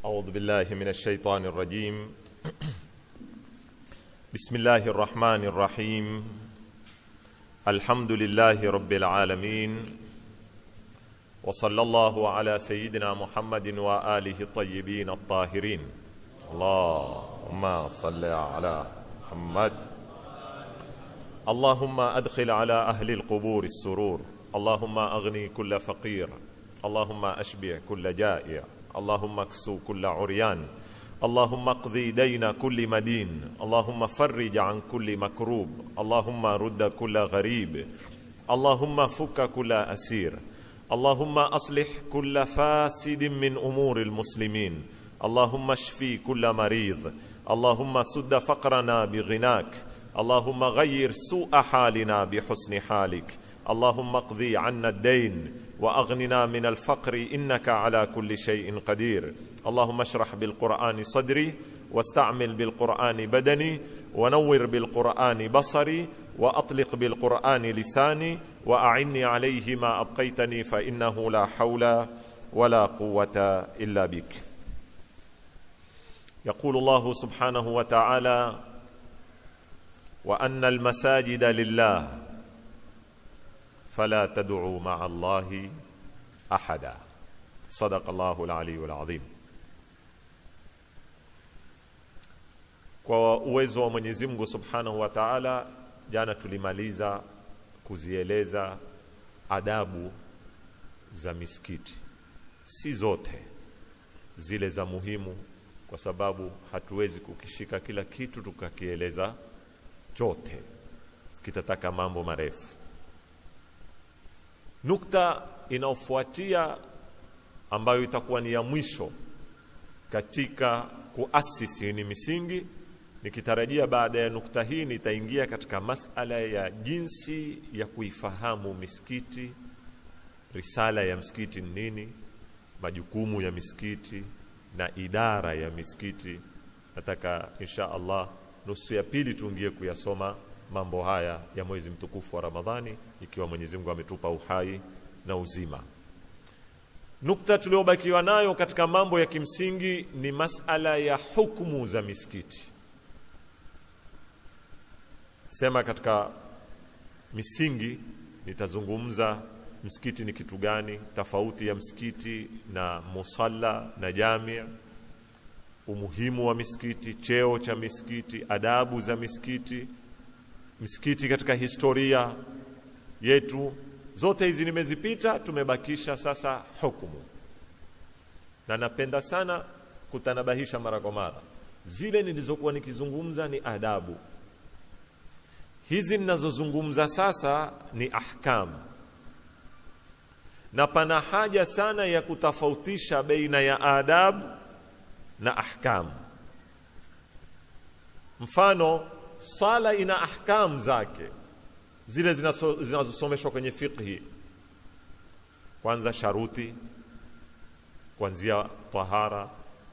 أعوذ بالله من الشيطان الرجيم بسم الله الرحمن الرحيم الحمد لله رب العالمين وصلى الله على سيدنا محمد وآله الطيبين الطاهرين اللهم صل على محمد اللهم أدخل على أهل القبور السرور اللهم أغني كل فقير اللهم أشبع كل جائع اللهم اكسو كل عريان اللهم اقضي دين كل مدين اللهم فرج عن كل مكروب اللهم رد كل غريب اللهم فك كل أسير اللهم أصلح كل فاسد من أمور المسلمين اللهم اشفي كل مريض اللهم سد فقرنا بغناك اللهم غير سوء حالنا بحسن حالك اللهم اقضي عنا الدين واغننا من الفقر انك على كل شيء قدير اللهم اشرح بالقران صدري واستعمل بالقران بدني ونور بالقران بصري واطلق بالقران لساني واعني عليه ما ابقيتني فانه لا حول ولا قوه الا بك يقول الله سبحانه وتعالى وان المساجد لله فلا تدعوا مع الله احدا صدق الله العلي العظيم kwa uwezo wa mwenyezi mungu subhanahu wa taala jana tulimaliza kuzieleza adabu za misikiti si zote zile za muhimu kwa sababu hatuwezi kukishika kila kitu tukakieleza chote kitataka mambo marefu nukta inayofuatia ambayo itakuwa ni ya mwisho katika kuasisi ni misingi nikitarajia baada ya nukta hii nitaingia katika masala ya jinsi ya kuifahamu misikiti risala ya msikiti ni nini majukumu ya misikiti na idara ya misikiti nataka insha allah nusu ya pili tuingie kuyasoma mambo haya ya mwezi mtukufu wa ramadhani ikiwa mwenyezi mungu ametupa uhai na uzima nukta tuliobakiwa nayo katika mambo ya kimsingi ni masala ya hukumu za misikiti sema katika misingi nitazungumza msikiti ni kitu gani tofauti ya msikiti na musalla na jamia umuhimu wa misikiti cheo cha misikiti adabu za misikiti misikiti katika historia yetu zote hizi nimezipita tumebakisha sasa hukumu na napenda sana kutanabahisha mara kwa mara zile nilizokuwa nikizungumza ni adabu hizi ninazozungumza sasa ni ahkam na pana haja sana ya kutofautisha baina ya adabu na ahkam mfano swala ina ahkam zake zile zinazosomeshwa kwenye fiqhi kwanza sharuti kuanzia tahara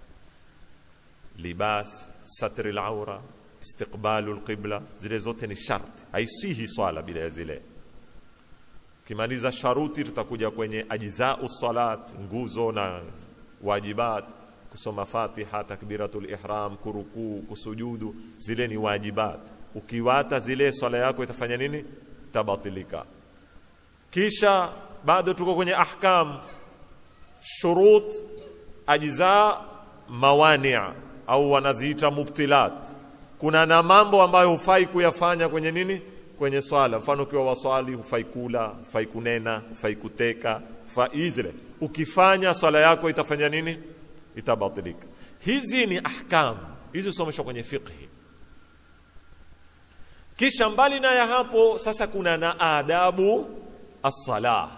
libas satri laura istiqbalu lqibla zile zote ni sharti haisihi swala bila ya zile ukimaliza sharuti tutakuja kwenye ajzau salat nguzo na wajibat kusoma fatiha takbiratul ihram kurukuu kusujudu zile ni wajibat ukiwata zile swala yako itafanya nini tabatilika kisha bado tuko kwenye ahkam shurut ajza mawani au wanaziita mubtilat kuna na mambo ambayo hufai kuyafanya kwenye nini kwenye swala mfano ukiwa waswali hufai kula hufai kunena hufai kuteka hufai zile ukifanya swala yako itafanya nini itabatilika hizi ni ahkam hizi husomeshwa kwenye fiqhi kisha mbali na ya hapo sasa kuna na adabu as-salah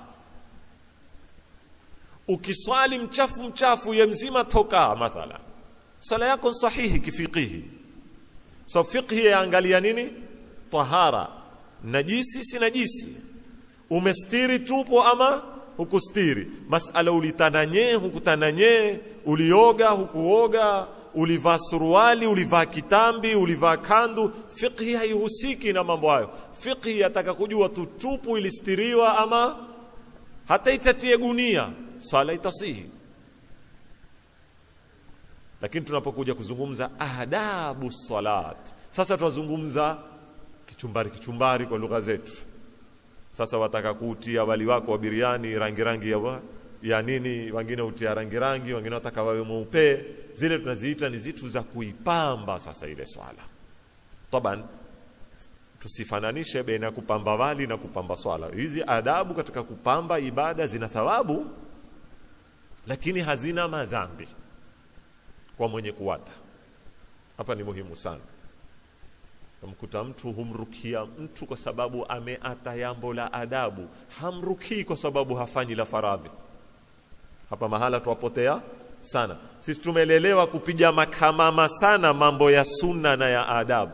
ukiswali mchafu mchafu ye mzima toka mathala sala yako sahihi kifiqihi so fiqhi yaangalia nini tahara najisi si najisi umestiri tupo ama hukustiri masala ulitananye hukutananye ulioga hukuoga ulivaa suruali ulivaa kitambi ulivaa kandu fiqhi haihusiki na mambo hayo fiqhi yataka kujua tu tupu ilistiriwa ama hata itatie gunia swala itasihi lakini tunapokuja kuzungumza adabu salat sasa tunazungumza kichumbari kichumbari kwa lugha zetu sasa wataka kuutia wali wako wa biriani rangi rangi ya, wa, ya nini wengine utia rangi rangi wengine wataka wawe mweupe zile tunaziita ni zitu za kuipamba sasa ile swala taban tusifananishe baina ya kupamba wali na kupamba swala hizi adabu katika kupamba ibada zina thawabu lakini hazina madhambi kwa mwenye kuwata hapa ni muhimu sana Namkuta mtu humrukia mtu kwa sababu ameata yambo la adabu, hamrukii kwa sababu hafanyi la faradhi. Hapa mahala twapotea sana. Sisi tumelelewa kupiga makamama sana mambo ya sunna na ya adabu.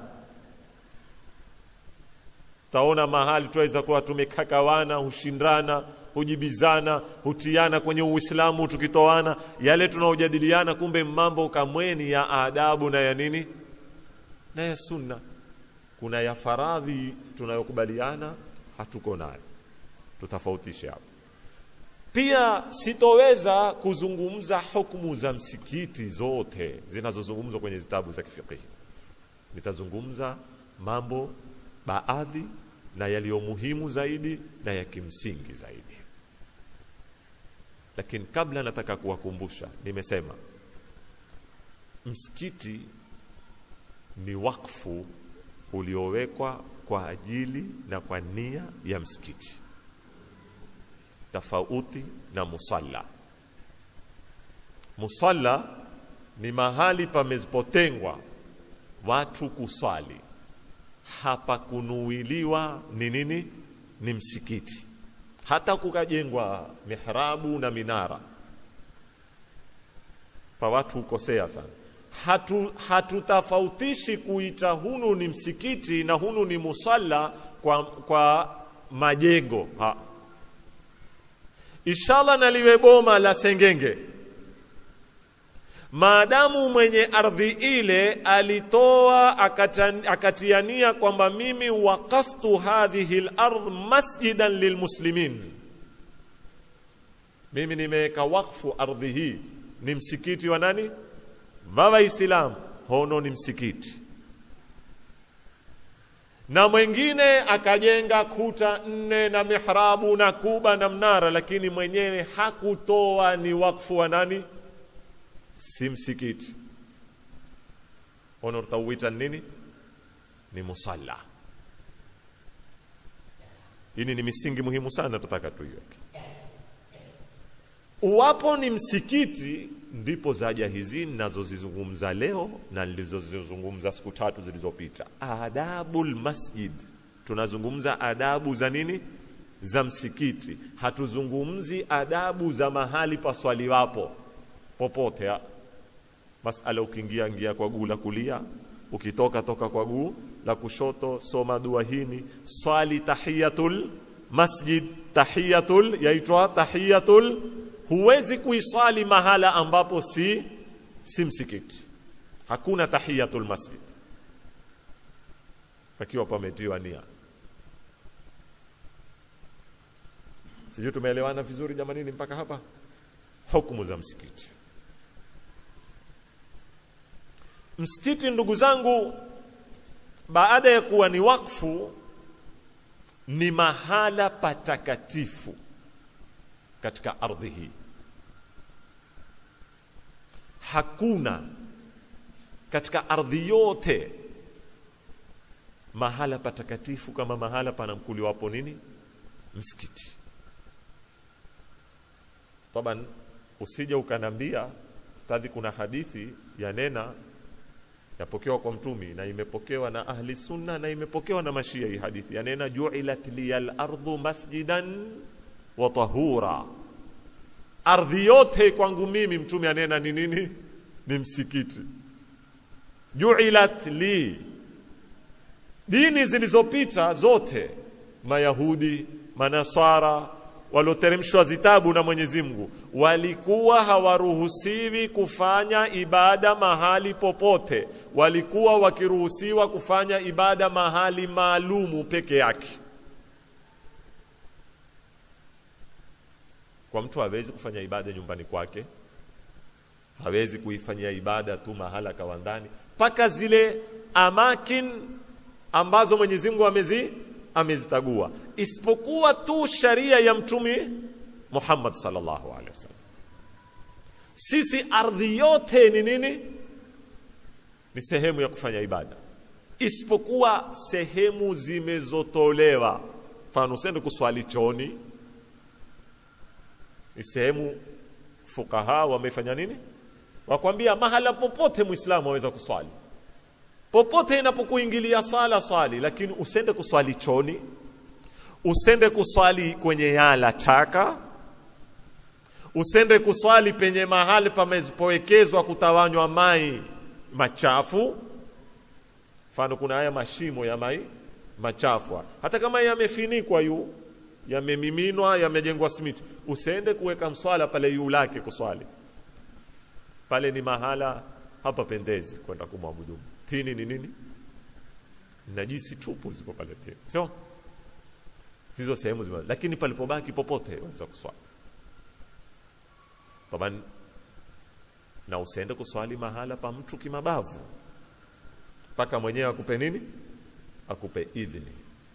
Taona mahali tuweza kuwa tumekakawana, hushindana, hujibizana, hutiana kwenye Uislamu tukitoana yale tunaojadiliana, kumbe mambo kamweni ya adabu na ya nini na ya sunna kuna ya faradhi tunayokubaliana hatuko nayo, tutofautishe hapo. Pia sitoweza kuzungumza hukumu za msikiti zote zinazozungumzwa kwenye zitabu za kifikihi. Nitazungumza mambo baadhi na yaliyo muhimu zaidi na ya kimsingi zaidi, lakini kabla, nataka kuwakumbusha, nimesema msikiti ni wakfu uliowekwa kwa ajili na kwa nia ya msikiti, tofauti na musalla. Musalla ni mahali pamepotengwa watu kuswali, hapa kunuiliwa ni nini? Ni msikiti. Hata kukajengwa mihrabu na minara, pa watu hukosea sana hatu hatutofautishi kuita hunu ni msikiti na hunu ni musalla kwa, kwa majengo ha. Inshallah naliwe boma la sengenge, maadamu mwenye ardhi ile alitoa akatan, akatiania kwamba mimi waqaftu hadhihi lardh masjidan lilmuslimin, mimi nimeweka wakfu ardhi hii ni msikiti wa nani? va Waislamu, hono ni msikiti. Na mwingine akajenga kuta nne na mihrabu na kuba na mnara, lakini mwenyewe hakutoa ni wakfu wa nani? Si msikiti. Hono tutauita nini? Ni musalla. Hii ni misingi muhimu sana, tutaka tuiweke. Uwapo ni msikiti ndipo zaja hizi ninazozizungumza leo na nilizozizungumza siku tatu zilizopita. Adabul masjid, tunazungumza adabu za nini? Za msikiti. Hatuzungumzi adabu za mahali paswaliwapo popote. Ha? Masala, ukiingia ingia kwa guu la kulia, ukitoka toka kwa guu la kushoto, soma dua hini, swali tahiyatul masjid, tahiyatul yaitwa tahiyatul huwezi kuiswali mahala ambapo si si msikiti. Hakuna tahiyatul masjid, pakiwa pametiwa nia. Sijui tumeelewana vizuri jamanini mpaka hapa? Hukumu za msikiti. Msikiti, ndugu zangu, baada ya kuwa ni wakfu, ni mahala patakatifu katika ardhi hii. Hakuna katika ardhi yote mahala patakatifu kama mahala panamkuliwapo nini? Msikiti. Taban, usija ukanambia stadhi, kuna hadithi ya nena yapokewa kwa Mtumi na imepokewa na ahli sunna na imepokewa na mashia. Hii hadithi yanena juilat liyal ardhu masjidan wa tahura, ardhi yote kwangu mimi, mtume anena ni nini? Ni msikiti. Juilat li, dini zilizopita zote, Mayahudi, Manasara walioteremshwa zitabu na Mwenyezi Mungu walikuwa hawaruhusiwi kufanya ibada mahali popote, walikuwa wakiruhusiwa kufanya ibada mahali maalumu peke yake. Kwa mtu hawezi kufanya ibada nyumbani kwake, hawezi kuifanyia ibada tu mahala kawandani mpaka zile amakin ambazo Mwenyezi Mungu amezi amezitagua, isipokuwa tu sharia ya Mtume Muhammad sallallahu alaihi wasallam. Sisi ardhi yote ni nini? Ni sehemu ya kufanya ibada, isipokuwa sehemu zimezotolewa. Mfano, usende kuswali choni, ni sehemu fukaha wamefanya nini? Wakwambia mahala popote Muislamu aweza kuswali popote inapokuingilia swala swali, lakini usende kuswali choni, usende kuswali kwenye yala taka, usende kuswali penye mahali pamepowekezwa kutawanywa mai machafu. Mfano, kuna haya mashimo ya mai machafu, hata kama yamefinikwa yu yamemiminwa, yamejengwa simiti, usende kuweka mswala pale yu lake kuswali pale, ni mahala hapa pendezi kwenda kumwabudu tini ni nini? Najisi tupu ziko pale tini, sio hizo sehemu zima, lakini palipobaki popote waweza kuswali taban, na usiende kuswali mahala pa mtu kimabavu, mpaka mwenyewe akupe nini, akupe idhini.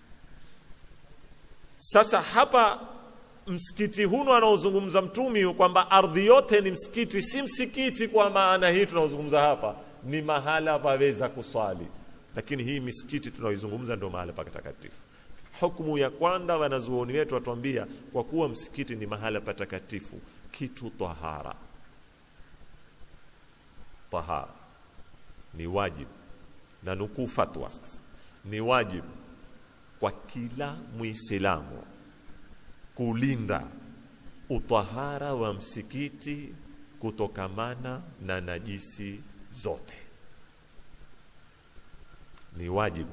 Sasa hapa msikiti huno anaozungumza Mtumi kwamba ardhi yote ni msikiti, si msikiti kwa maana hii tunaozungumza hapa ni mahala paweza kuswali, lakini hii misikiti tunaoizungumza ndio mahala patakatifu. Hukumu ya kwanza, wanazuoni wetu watuambia, kwa kuwa msikiti ni mahala patakatifu, kitu tahara, tahara ni wajibu, na nukuu fatwa sasa, ni wajibu kwa kila Muislamu kulinda utahara wa msikiti kutokamana na najisi zote ni wajibu.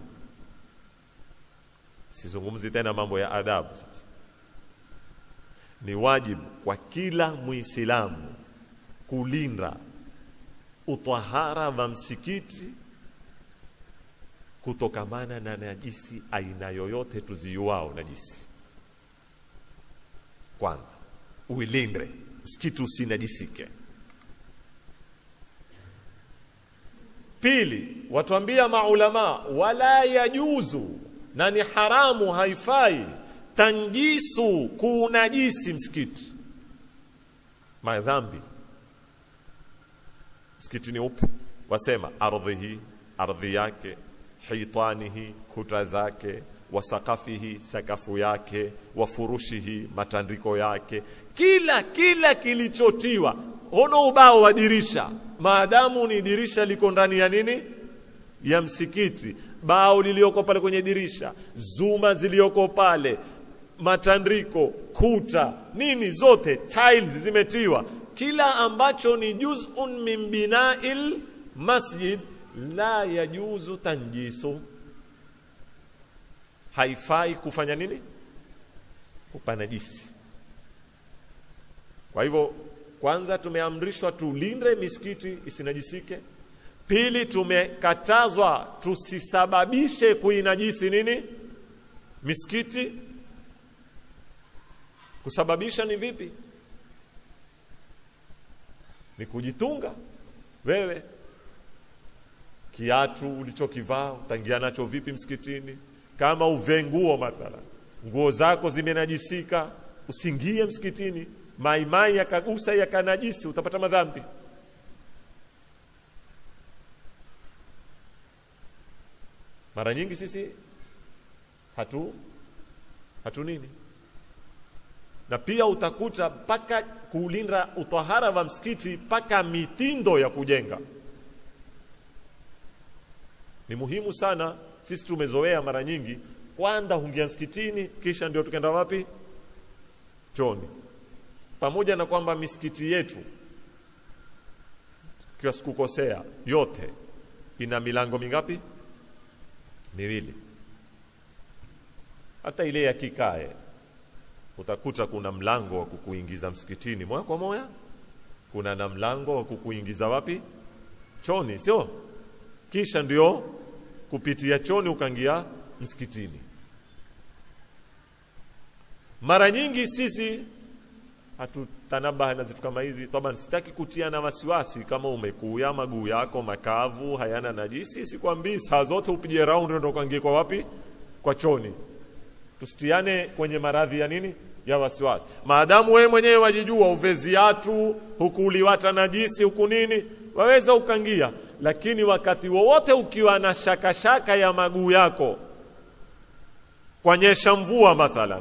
Sizungumzi tena mambo ya adabu. Sasa ni wajibu kwa kila Muislamu kulinda utahara wa msikiti kutokamana na najisi aina yoyote tuziuao najisi. Kwanza uilinde msikiti usinajisike. Pili, watuambia maulama, wala yajuzu, na ni haramu, haifai tanjisu, kuunajisi msikiti. Madhambi msikiti ni upi? Wasema ardhihi, ardhi yake, hitanihi, kuta zake, wasakafihi, sakafu yake, wafurushihi, matandiko yake, kila kila kilichotiwa ono ubao wa dirisha maadamu ni dirisha liko ndani ya nini ya msikiti, bao lilioko pale kwenye dirisha, zuma zilioko pale, matandiko, kuta, nini, zote tiles zimetiwa, kila ambacho ni juz'un min binail masjid la yajuzu tanjisu, haifai kufanya nini, kupanajisi. Kwa hivyo kwanza tumeamrishwa tulinde misikiti isinajisike. Pili, tumekatazwa tusisababishe kuinajisi nini misikiti. Kusababisha ni vipi? Ni kujitunga wewe, kiatu ulichokivaa utangia nacho vipi msikitini? Kama uve nguo mathala, nguo zako zimenajisika, usingie msikitini maimai yakagusa yakanajisi, utapata madhambi. Mara nyingi sisi hatu hatu nini, na pia utakuta mpaka kuulinda utahara wa msikiti, mpaka mitindo ya kujenga ni muhimu sana. Sisi tumezoea mara nyingi, kwanza hungia msikitini, kisha ndio tukenda wapi? Choni pamoja na kwamba misikiti yetu kiwa sikukosea, yote ina milango mingapi? Miwili. Hata ile ya kikae utakuta kuna mlango wa kukuingiza msikitini moja kwa moja, kuna na mlango wa kukuingiza wapi? Choni, sio? Kisha ndio kupitia choni ukaingia msikitini. Mara nyingi sisi hatutanabaha na zitu kama hizi taban sitaki kutia na wasiwasi kama umekuya maguu yako makavu hayana najisi sikwambii saa zote upige round ndo ukaingie kwa wapi kwa choni tusitiane kwenye maradhi ya nini ya wasiwasi maadamu wewe mwenyewe wajijua uve viatu huku uliwata najisi huku nini waweza ukangia lakini wakati wowote ukiwa na shaka shaka ya maguu yako kwanyesha mvua mathalan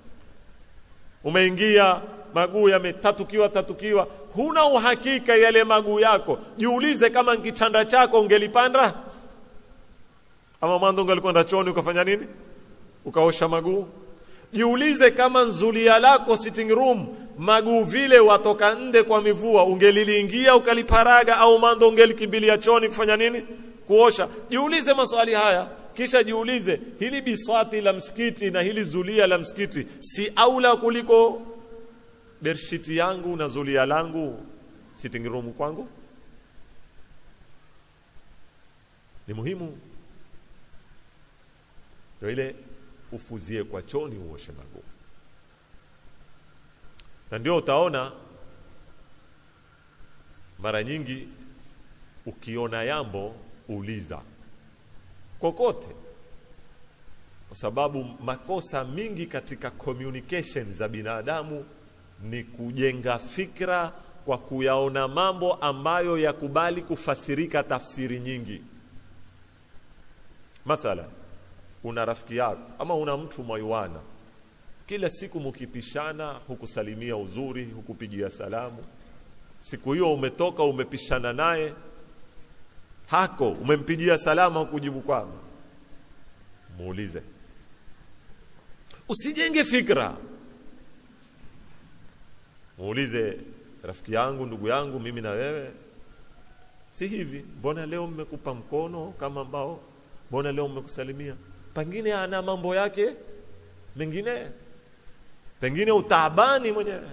umeingia maguu yametatukiwa tatukiwa huna uhakika yale maguu yako jiulize kama kitanda chako ungelipanda ama mwanzo ungelikwenda choni ukafanya nini ukaosha maguu jiulize kama nzulia lako sitting room maguu vile watoka nde kwa mivua ungeliliingia ukaliparaga au mando ungelikimbilia choni kufanya nini kuosha jiulize maswali haya kisha jiulize hili biswati la msikiti na hili zulia la msikiti si aula kuliko bershiti yangu na zulia langu sitting room kwangu ni muhimu ndio ile ufuzie kwa choni uoshe maguu na ndio utaona mara nyingi ukiona yambo uliza kokote kwa sababu makosa mingi katika communication za binadamu ni kujenga fikra kwa kuyaona mambo ambayo yakubali kufasirika tafsiri nyingi mathalan una rafiki yako ama una mtu mwaiwana kila siku mukipishana hukusalimia uzuri hukupigia salamu siku hiyo umetoka umepishana naye hako umempigia salama hukujibu kwako muulize usijenge fikra muulize rafiki yangu ndugu yangu mimi na wewe si hivi mbona leo mmekupa mkono kama ambao mbona leo mmekusalimia pengine ana mambo yake mengine pengine utaabani mwenyewe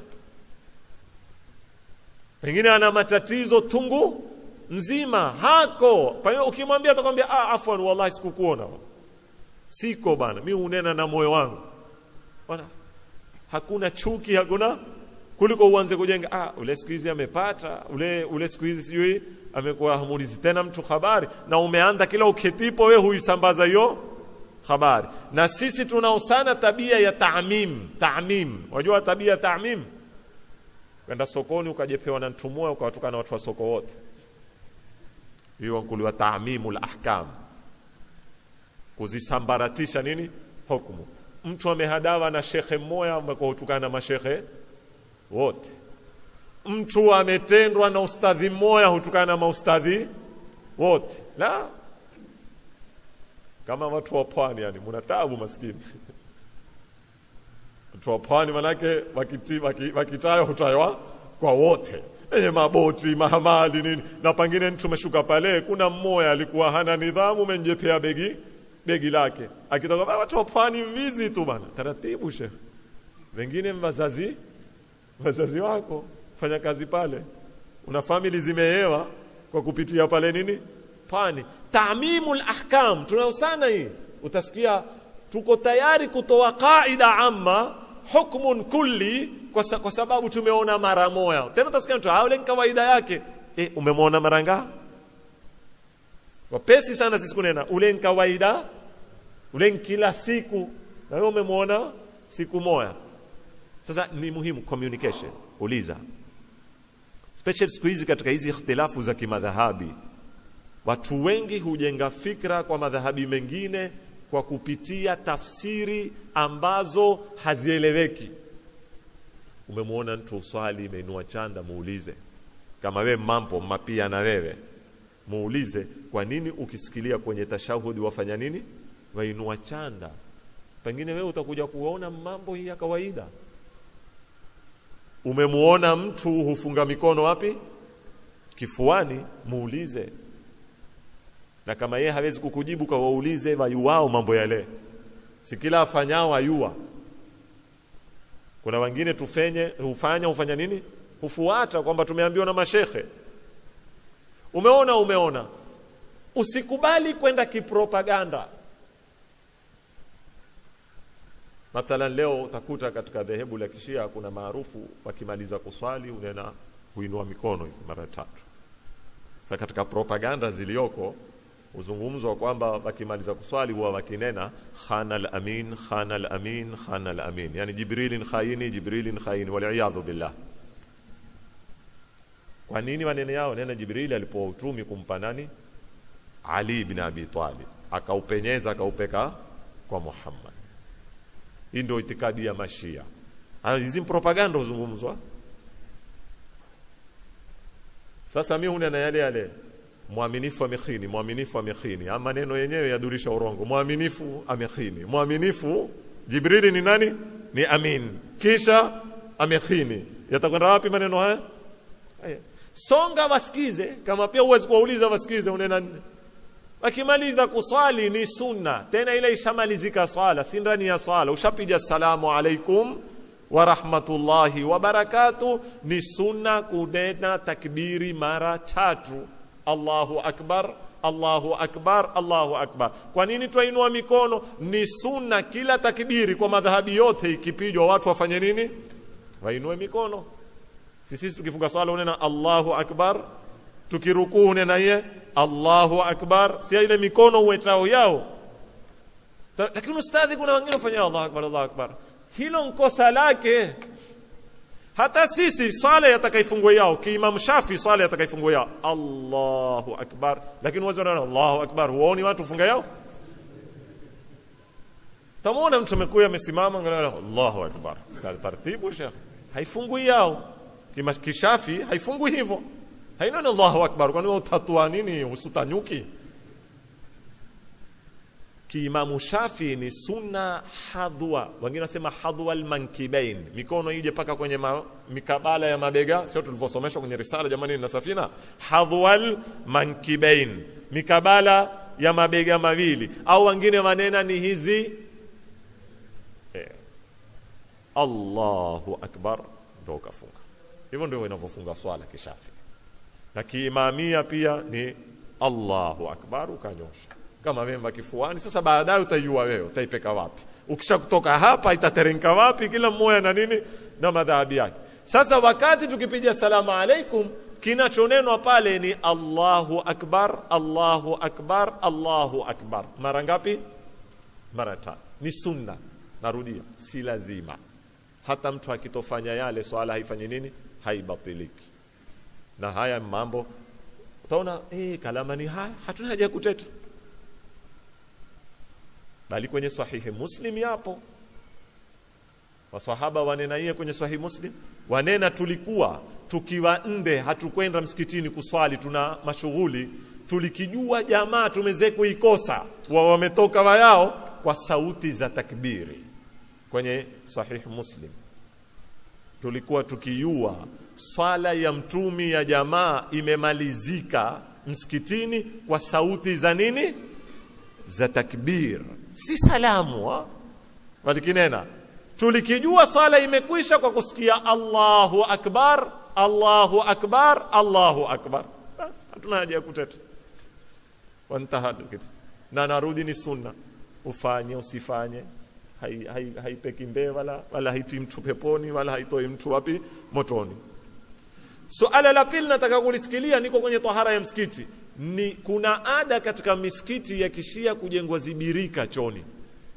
pengine ana matatizo tungu nzima hako pengine ukimwambia atakwambia ah, afwan wallahi sikukuona siko bana mi unena na moyo wangu bana hakuna chuki hakuna kuliko uanze kujenga ah, ule siku hizi amepata ule ule siku hizi sijui amekuwa hamulizi tena mtu habari na umeanza kila uketipo we huisambaza hiyo habari na sisi tunao sana tabia ya taamim taamim wajua tabia ya taamim kwenda sokoni ukajepewa na mtu mmoja ukawatukana na watu wa soko wote hiyo wankuliwa taamimul ahkam kuzisambaratisha nini hukumu mtu amehadawa na shekhe mmoja umekuwa hutukana na mashekhe wote mtu ametendwa na ustadhi mmoja hutukana na maustadhi wote la kama watu wa pwani yani muna tabu maskini watu wa pwani manake wakitayo waki, waki hutaywa kwa wote enye maboti mahamali nini na pengine mtu umeshuka pale kuna mmoja alikuwa hana nidhamu umenjepea begi begi lake akitoka watu wa pwani mvizi tu bana taratibu shekh wengine wazazi wazazi wako fanya kazi pale una famili zimeewa kwa kupitia pale nini pwani tamimul ahkam tunayo sana hii utasikia tuko tayari kutoa qaida amma hukmun kulli kwa, sa, kwa sababu tumeona mara moja tena utasikia mtu ule ni kawaida yake e, umemwona mara ngapi wapesi sana sisi kunena ule ni kawaida ule ni kila siku na wewe umemwona siku moja sasa ni muhimu communication uliza especially siku hizi katika hizi ikhtilafu za kimadhahabi watu wengi hujenga fikra kwa madhahabi mengine kwa kupitia tafsiri ambazo hazieleweki umemwona mtu swali imeinua chanda muulize kama we mambo mapia na wewe muulize kwa nini ukisikilia kwenye tashahudi wafanya nini wainua chanda pengine wewe utakuja kuona mambo hii ya kawaida umemuona mtu hufunga mikono wapi kifuani muulize na kama yeye hawezi kukujibu kwa waulize wayuwao mambo yale si kila afanyao ayua kuna wengine tufenye hufanya hufanya nini hufuata kwamba tumeambiwa na mashekhe umeona umeona usikubali kwenda kipropaganda mathalan leo utakuta katika dhehebu la kishia kuna maarufu wakimaliza kuswali unena huinua mikono hivi mara tatu sasa katika propaganda ziliyoko uzungumzwa kwamba wakimaliza kuswali huwa wakinena khana al-amin khana al-amin khana al-amin yani jibrilin khaini jibrilin khaini waliyadhu billah kwa nini maneno yao nena jibrili alipoa utumi kumpa nani ali ibn abi talib akaupenyeza akaupeka kwa muhammad hii ndio itikadi ya mashia hizi propaganda huzungumzwa sasa mi hunena yale yale mwaminifu amekhini mwaminifu amekhini ama maneno yenyewe yadurisha urongo mwaminifu amekhini mwaminifu jibrili ni nani ni amin kisha amekhini yatakwenda wapi maneno haya haya songa wasikize kama pia huwezi kuwauliza wasikize unena wakimaliza kuswali ni sunna tena ile ishamalizika swala si ndani ya swala ushapiga salamu alaikum wa rahmatullahi wa barakatuh ni sunna kunena takbiri mara tatu Allahu akbar Allahu akbar Allahu akbar kwa nini twainua mikono ni sunna kila takbiri kwa madhahabi yote ikipigwa watu wafanye nini wainue mikono sisi tukifunga swala unena Allahu akbar tukirukuu unena ye Allahu akbar si ile mikono uwetao yao lakini ustadhi kuna wengine wafanya Allahu akbar Allahu akbar hilo nkosa lake hata sisi swala yatakaifungwe yao kiimam shafi swala yatakaifungwe yao Allahu akbar lakini wazo nana Allahu akbar huoni watu funga yao tamwona mtu amekuya amesimama ngana Allahu akbar taratibu shekh haifungwi yao kima kishafi haifungwi hivyo haina Allahu akbar kwani utatua nini usutanyuki kiimamu shafi ni sunna hadhwa wengine wanasema hadhwa almankibain mikono ije paka kwenye ma, mikabala ya mabega sio tulivyosomeshwa kwenye risala jamani na safina hadhwa almankibain mikabala ya mabega mawili au wengine manena ni hizi eh. Allahu akbar ndio kafunga hivyo ndio inavyofunga swala kishafi na kiimamia pia ni Allahu akbar ukanyosha kama memba kifuani. Sasa baadaye utajua wewe utaipeka wapi. Ukisha kutoka hapa itateremka wapi, kila mmoja na nini na madhahabi yake. Sasa wakati tukipiga salamu alaikum, kinachonenwa pale ni Allahu akbar, Allahu akbar, Allahu akbar. Mara ngapi? Mara tatu. Ni sunna. Narudia, si lazima. Hata mtu akitofanya yale swala haifanyi nini? Haibatiliki. Na haya mambo utaona eh, kalama ni haya, hatuna haja ya kuteta bali kwenye sahihi muslim yapo wasahaba wanena iye kwenye sahihi muslim wanena tulikuwa tukiwa nde hatukwenda msikitini kuswali tuna mashughuli tulikijua jamaa tumeze kuikosa wa wametoka wayao kwa sauti za takbiri kwenye sahihi muslim tulikuwa tukijua swala ya mtumi ya jamaa imemalizika msikitini kwa sauti za nini za takbir si salamu ha? walikinena tulikijua swala imekwisha kwa kusikia Allahu akbar Allahu akbar Allahu akbar bas hatuna haja ya kuteta wantahadu kitu na narudi ni sunna ufanye usifanye haipeki hai, hai mbee wala wala haiti mtu peponi wala haitoi mtu wapi motoni suala la pili nataka kulisikilia niko kwenye tahara ya msikiti ni kuna ada katika misikiti ya kishia kujengwa zibirika choni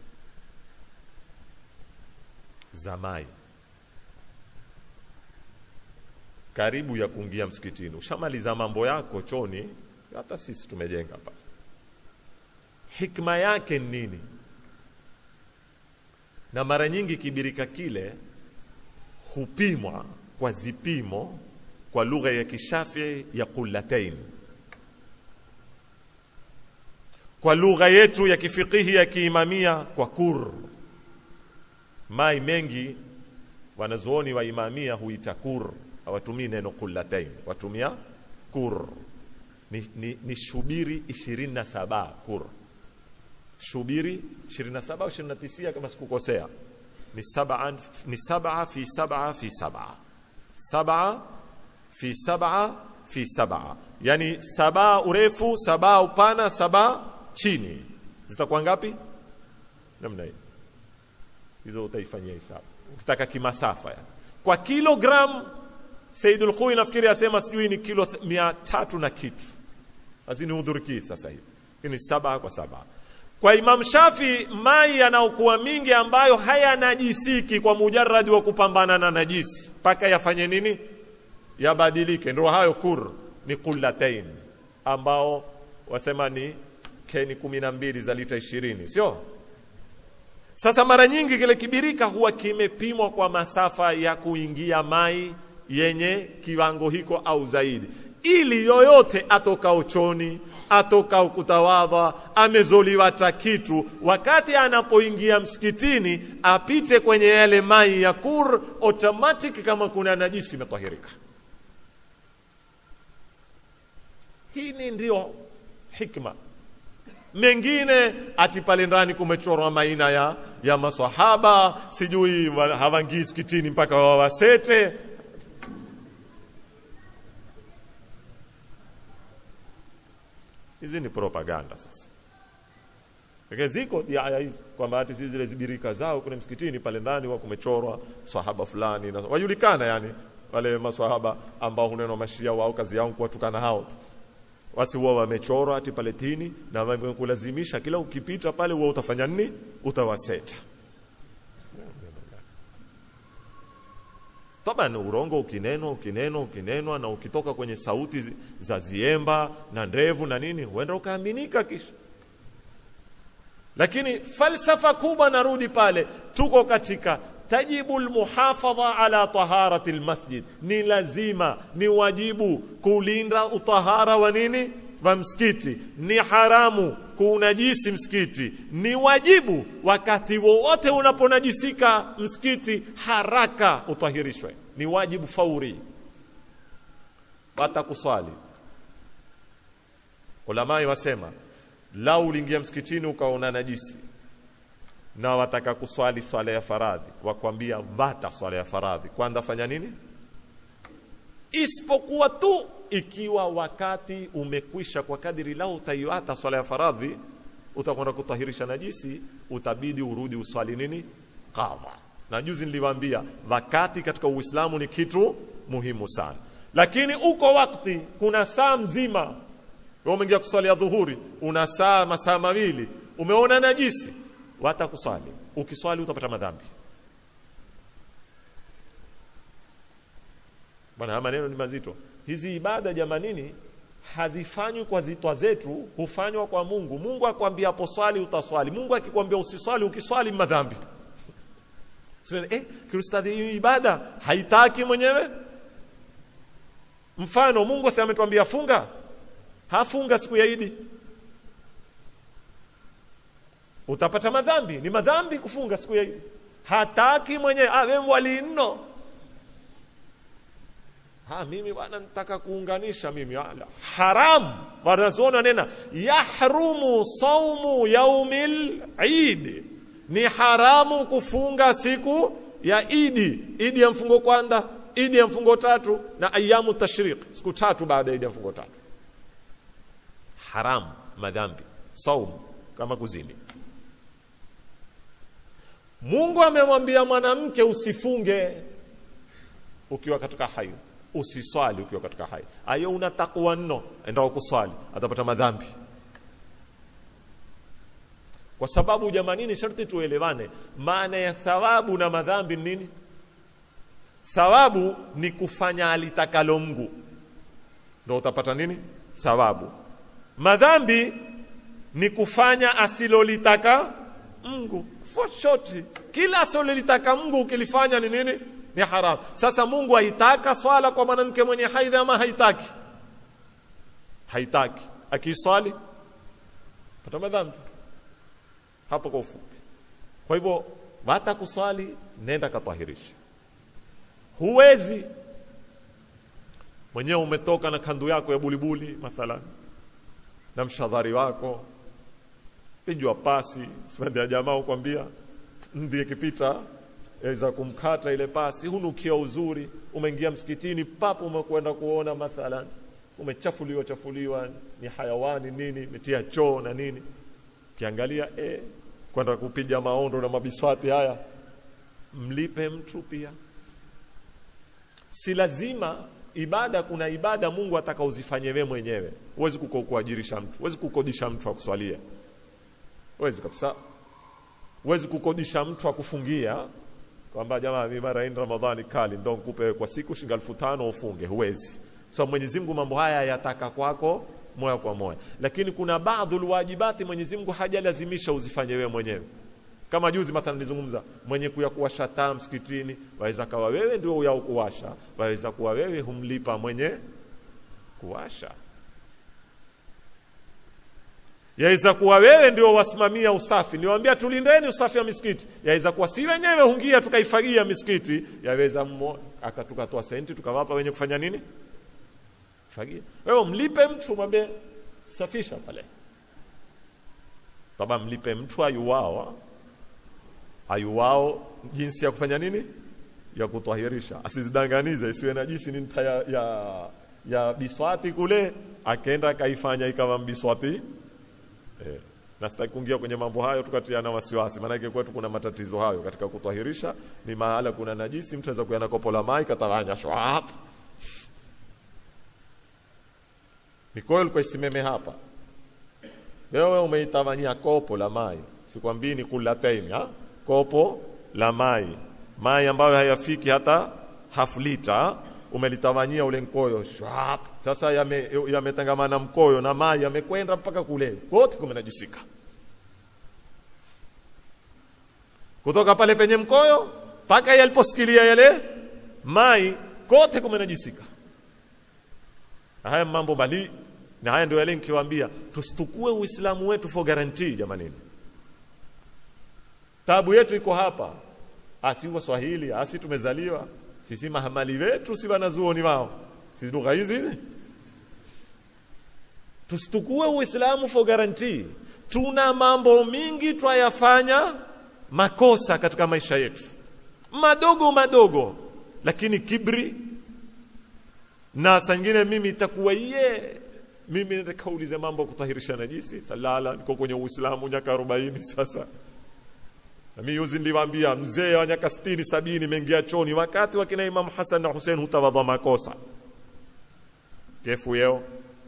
zamai karibu ya kuingia msikitini ushamaliza mambo yako choni hata sisi tumejenga pale hikma yake ni nini na mara nyingi kibirika kile hupimwa kwa zipimo kwa lugha ya kishafii ya qullatain kwa lugha yetu ya kifikihi ya kiimamia kwa kur mai mengi wanazuoni wa imamia huita kur hawatumii neno qullatain watumia kur ni, ni, ni shubiri 27 kur shubiri 27 au 29 kama sikukosea ni saba ni saba fi saba fi saba saba fi saba fi saba yani saba urefu saba upana saba chini zitakuwa ngapi namna hii hizo utaifanyia hisabu ukitaka kimasafa yani. kwa kilogram Saidul Khui nafikiri asema sijui ni kilo th- mia tatu na kitu lazini hudhuriki sasa hivi lakini saba kwa saba kwa Imam Shafi mai yanaokuwa mingi ambayo hayanajisiki kwa mujarradi wa kupambana na najisi mpaka yafanye nini yabadilike ndio hayo kur ni qullatain ambao wasema ni keni kumi na mbili za lita ishirini sio sasa mara nyingi kile kibirika huwa kimepimwa kwa masafa ya kuingia mai yenye kiwango hiko au zaidi ili yoyote atokao choni atokao kutawadha amezoliwa ta kitu wakati anapoingia msikitini apite kwenye yale mai ya kur automatic kama kuna najisi imetahirika hii ni ndio hikma mengine ati pale ndani kumechorwa maina ya, ya maswahaba sijui wa- hawangii skitini mpaka wawasete hizi ni propaganda sasa Lakini ziko aya hizi kwamba hati si zile zibirika zao kule msikitini pale ndani wa kumechorwa swahaba fulani na wajulikana yani wale maswahaba ambao hunenwa mashia wao kazi yao kuwatukana hao tu wasi huwa wamechorwa ati pale tini na wamekulazimisha kila ukipita pale huwa utafanya nini utawaseta taban urongo ukinenwa ukinenwa ukinenwa na ukitoka kwenye sauti zi- za ziemba na ndevu na nini huenda ukaaminika kisha lakini falsafa kubwa narudi pale tuko katika tajibu lmuhafadha ala taharati lmasjid ni lazima ni wajibu kulinda utahara wa nini wa msikiti ni haramu kuunajisi msikiti ni wajibu wakati wowote unaponajisika msikiti haraka utahirishwe ni wajibu fauri hata kuswali ulamai wasema lau uliingia msikitini ukaona najisi na wataka kuswali swala ya faradhi wakwambia vata swala ya faradhi kwanza fanya nini isipokuwa tu ikiwa wakati umekwisha kwa kadiri lao utaiata swala ya faradhi utakwenda kutahirisha najisi utabidi urudi uswali nini qadha na juzi niliwaambia wakati katika uislamu ni kitu muhimu sana lakini uko wakati kuna saa mzima wewe umeingia kuswali ya dhuhuri una saa masaa mawili umeona najisi wata kuswali ukiswali utapata madhambi bwana haya maneno ni mazito hizi ibada jamanini hazifanywi kwa zitwa zetu hufanywa kwa mungu mungu akwambia hapo swali utaswali mungu akikwambia usiswali ukiswali madhambi Sasa, eh, kirustadhi hii ibada haitaki mwenyewe mfano mungu si ametuambia funga hafunga siku ya idi utapata madhambi ni madhambi kufunga siku ya idi hataki mwenyewe ah, wewe wali nno ha mimi bwana nitaka kuunganisha mimi ala haram wanazuoni wanena yahrumu saumu yaumil idi ni haramu kufunga siku ya idi idi ya mfungo kwanza idi ya mfungo tatu na ayamu tashriq siku tatu baada ya idi ya mfungo tatu haram madhambi saum kama kuzini mungu amemwambia mwanamke usifunge ukiwa katika haidh usiswali ukiwa katika haidh ayo una takwa nno endao kuswali atapata madhambi kwa sababu jamanini sharti tuelewane maana ya thawabu na madhambi ni nini thawabu ni kufanya alitakalo mgu ndo utapata nini thawabu madhambi ni kufanya asilolitaka mgu for short kila asilolitaka mgu ukilifanya ni nini ni haram sasa mungu haitaka swala kwa mwanamke mwenye haidhi ama haitaki haitaki akiiswali pata madhambi hapo kwa ufupi kwa hivyo hata kuswali nenda katahirisha huwezi mwenyewe umetoka na kandu yako ya bulibuli mathalan na mshadhari wako pijwa pasi sipendi ya jamaa ukwambia ndiye kipita za kumkata ile pasi hunukia uzuri umeingia msikitini papo umekwenda kuona mathalan umechafuliwa chafuliwa ni hayawani nini metia choo na nini kiangalia eh, kwenda kupiga maondo na mabiswati haya mlipe mtu pia si lazima ibada kuna ibada mungu ataka uzifanye wewe mwenyewe huwezi kuko kuajirisha mtu huwezi kukodisha mtu akuswalia huwezi kabisa huwezi kukodisha mtu akufungia kwamba jamaa mimi mara hii ramadhani kali ndo nikupe kwa siku shilingi elfu tano ufunge huwezi so mwenyezi mungu mambo haya yataka kwako moja kwa moja lakini kuna baadhi wajibati mwenyezi mungu hajalazimisha uzifanye wewe mwenyewe kama juzi mathalan nilizungumza mwenye kuya kuwasha taa msikitini waweza kawa wewe ndio uyao kuwasha waweza kuwa wewe humlipa mwenye kuwasha yaweza kuwa wewe ndio wasimamia usafi niwaambia tulindeni usafi wa misikiti yaweza kuwa si wenyewe hungia tukaifagia misikiti yaweza mmo akatukatoa senti tukawapa wenye kufanya nini fagia wewe mlipe mtu mwambie safisha pale taba mlipe mtu ayuwao ayuwao jinsi ya kufanya nini ya kutwahirisha asizidanganize isiwe najisi ni nta ya, ya, ya biswati kule akaenda akaifanya ikawa mbiswati eh, na sitaki kuingia kwenye mambo hayo tukatiana wasiwasi maanake kwetu kuna matatizo hayo katika kutwahirisha ni mahala kuna najisi mtu aweza kuyana kopo la mai katawanya shwap mikoyo ilikuwa isimeme hapa wewe umeitawanyia kopo la mai sikwambii ni kulataini ha? kopo la mai mai ambayo hayafiki hata half lita umelitawanyia ule mkoyo shwap sasa yametangamana yame mkoyo na mai yamekwenda mpaka kule kote kumenajisika kutoka pale penye mkoyo mpaka yaliposikilia yale mai kote kumenajisika haya mambo bali na haya ndio yale nikiwaambia tusitukue uislamu wetu for guarantee jamanini tabu yetu iko hapa asi waswahili asi tumezaliwa sisi mahamali wetu si wanazuoni wao sisi lugha hizi tusitukue uislamu for guarantee tuna mambo mingi twayafanya makosa katika maisha yetu madogo madogo lakini kibri na sangine mimi itakuwa ye mimi nitakaulize mambo ya kutahirisha najisi salala niko kwenye uislamu miaka arobaini sasa na mimi yuzi niliwaambia mzee wa miaka sitini sabini mengia choni wakati wakina Imam Hassan na Hussein hutawadha makosa kefu yeo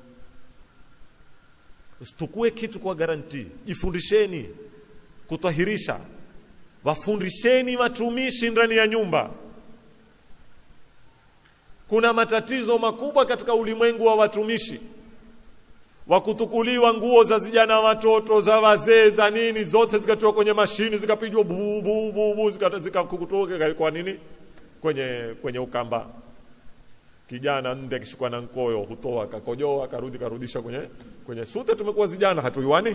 usitukue kitu kwa garanti jifundisheni kutahirisha wafundisheni watumishi ndani ya nyumba kuna matatizo makubwa katika ulimwengu wa watumishi wa kutukuliwa nguo za vijana watoto za wazee za nini zote zikatiwa kwenye mashini zikapigwa bu bu bu bu zikakutoka zika kwa nini kwenye kwenye ukamba kijana nde akishikwa na nkoyo hutoa kakojoa karudi karudisha kwenye kwenye sute tumekuwa vijana hatuiwani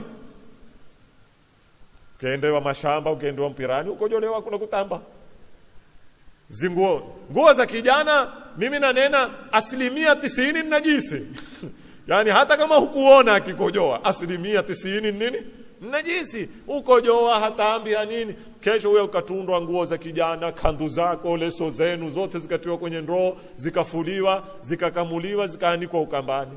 ukiendewa mashamba ukiendewa mpirani ukojolewa kuna kutamba zinguo nguo za kijana mimi nanena asilimia tisini ni najisi yaani hata kama hukuona akikojoa asilimia tisini nini najisi ukojoa hataambia nini kesho huyo ukatundwa nguo za kijana kandu zako leso zenu zote zikatiwa kwenye ndoo zikafuliwa zikakamuliwa zikaanikwa ukambani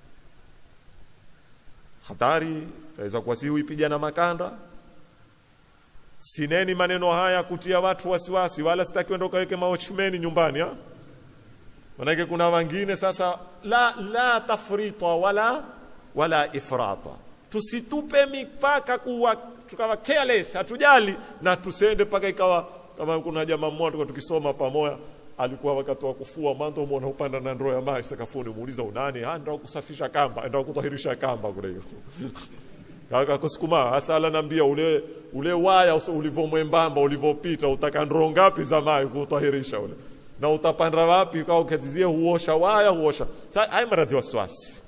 hatari aweza kuwa si huipiga na makanda sineni maneno haya kutia watu wasiwasi wala sitaki wenda ukaweke maochmeni nyumbani ha? manake kuna wengine sasa la la tafrita wala wala ifrata tusitupe mipaka kuwa tukawa careless hatujali na tusende mpaka ikawa kama kuna jamaa mmoja tulikuwa tukisoma pamoja alikuwa wakati wa kufua mwanzo muona upanda na ndoo ya maji sakafuni muuliza unani ah ndio kusafisha kamba ndio kutahirisha kamba kule hiyo akakusukuma hasa ananiambia ule ule waya ulivomwembamba ulivopita utaka ndoo ngapi za maji kutahirisha ule na utapanda wapi kwa ukatizie huosha waya huosha sasa haya maradhi ya wasiwasi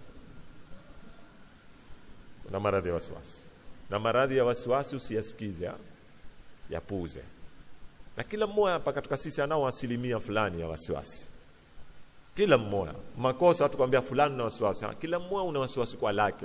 na maradhi ya wasiwasi na maradhi ya wasiwasi usiyasikize yapuze na kila mmoja hapa katika sisi anao asilimia fulani ya wasiwasi kila mmoja makosa watu kwambia fulani na wasiwasi kila mmoja una wasiwasi kwa lake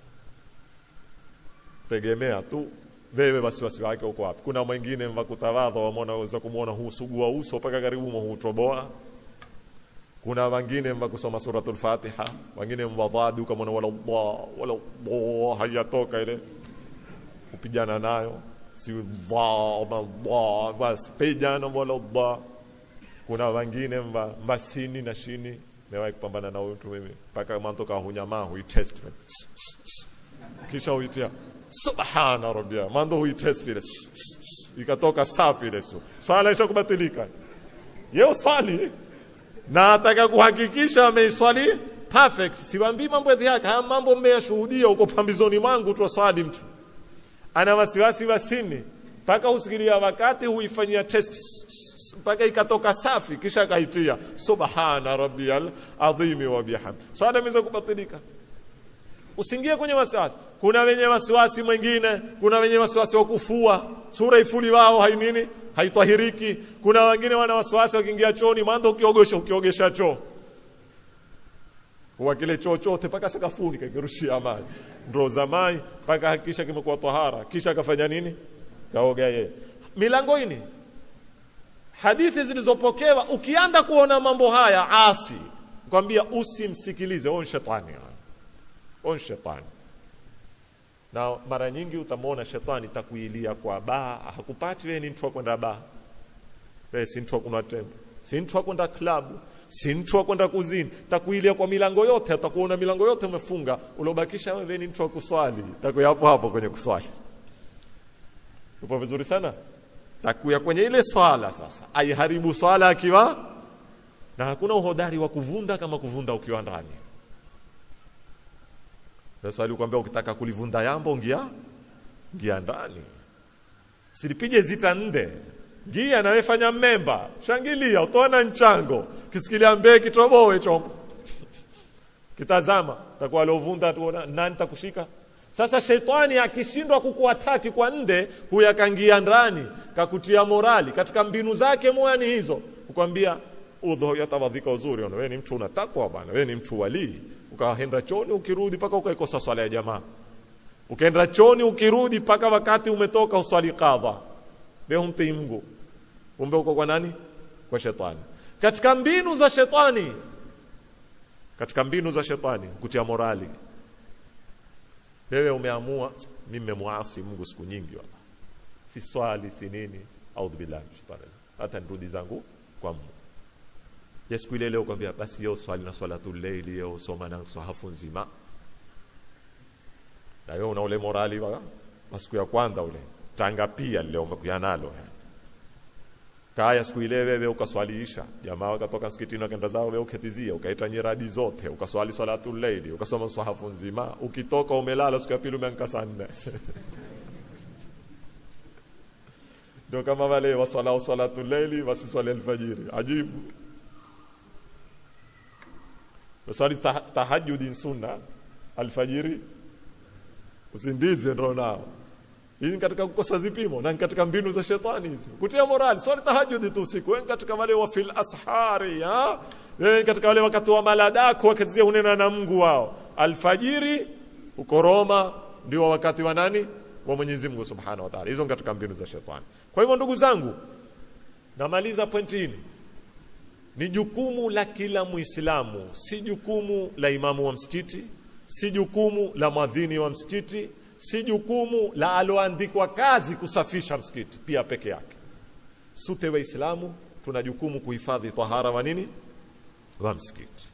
tegemea tu wewe wasiwasi wake uko wapi kuna mwingine wakutawadha wamona waweza kumwona husugua uso mpaka karibu hutoboa kuna wengine wakusoma suratul fatiha wengine mwadhadi ukamwona wala Allah wala Allah hayatoka ile kupigana nayo si dha dha bas pejana wala dha kuna wengine mba, mba sini na shini mewahi kupambana na mtu mimi mpaka mantoka hunyamaa huitest kisha huitia subhana rabbia mando huitest ile ikatoka safi ile su swala isha kubatilika yeo swali na ataka kuhakikisha ameiswali perfect siwambii mambo ya dhihaka haya mambo mmeyashuhudia huko pambizoni mwangu tu swali mtu ana wasiwasi wasini mpaka husikilia wakati huifanyia test mpaka ikatoka safi kisha akaitia subhana rabbiyal adhimi wa bihamd swala imeweza kubatilika usiingie kwenye wasiwasi kuna wenye wasiwasi mwingine kuna wenye wasiwasi wa kufua sura ifuli wao hainini haitahiriki kuna wengine wana wasiwasi wakiingia chooni mwanzo ukiogesha ukiogesha choo huwa kile choo chote mpaka sakafuni kakirushia maji ndoo za maji mpaka hakikisha kimekuwa tahara kisha akafanya nini kaoga yeye milangoini hadithi zilizopokewa ukianda kuona mambo haya asi kwambia usimsikilize on shetani on shetani na mara nyingi utamwona shetani takuilia kwa baa hakupati wewe ni mtu wa kwenda baa wewe si mtu wa kunwa tembe si mtu wa kwenda klabu si mtu wa kwenda kuzini takuilia kwa milango yote atakuona milango yote umefunga uliobakisha wewe ni mtu wa kuswali takuya hapo hapo kwenye kuswali upo vizuri sana takuya kwenye ile swala sasa aiharibu swala akiwa na hakuna uhodari wa kuvunda kama kuvunda ukiwa ndani sasa alikwambia ukitaka kulivunda yambo ngia ngia ndani silipige zita nde ngia nawe fanya mmemba shangilia utaona nchango kisikilia mbee kitobowe chombo kitazama takuwa aliovunda tuona nani takushika sasa shetani akishindwa kukuataki kwa nde huyo akangia ndani kakutia morali katika mbinu zake moya ni hizo kukwambia udho yatawadhika uzuri ona wewe ni mtu unatakwa bwana wewe ni mtu walii ukaenda choni ukirudi mpaka ukaikosa swala ya jamaa ukaenda choni ukirudi mpaka wakati umetoka uswali kadha leo humtii Mungu kumbe uko kwa nani kwa shetani katika mbinu za shetani katika mbinu za shetani kutia morali wewe umeamua mimi nimemwasi Mungu siku nyingi wala si swali si nini audhu billahi shetani hata nirudi zangu kwa Mungu ya siku ile leo kwambia basi yo swali na swalatul layli yo soma na sahafu nzima na wewe una ule morali wa wa siku ya kwanza ule tanga pia leo umekuja nalo kaya siku ile wewe ukaswaliisha jamaa wakatoka msikitini wakaenda zao wewe uketizia ukaita nyiradi zote ukaswali swalatul layli ukasoma sahafu nzima ukitoka umelala siku ya pili umeamka saa nne ndio kama wale waswalao swalatul layli wasiswali alfajiri ajibu waswali tahajudi sunna alfajiri usindizi ndio nao hizi katika kukosa zipimo na katika mbinu za shetani hizi kutia morali swali tahajudi tu usiku wewe katika wale wa fil ashari ha wewe katika wale wakati wa maladako wakati unena na Mungu wao alfajiri uko Roma ndio wakati wa nani wa Mwenyezi Mungu Subhanahu wa Ta'ala hizo katika mbinu za shetani kwa hivyo ndugu zangu namaliza pointi hii ni jukumu la kila Muislamu, si jukumu la imamu wa msikiti, si jukumu la mwadhini wa msikiti, si jukumu la aloandikwa kazi kusafisha msikiti pia peke yake. Sote Waislamu tuna jukumu kuhifadhi tahara wa nini wa msikiti.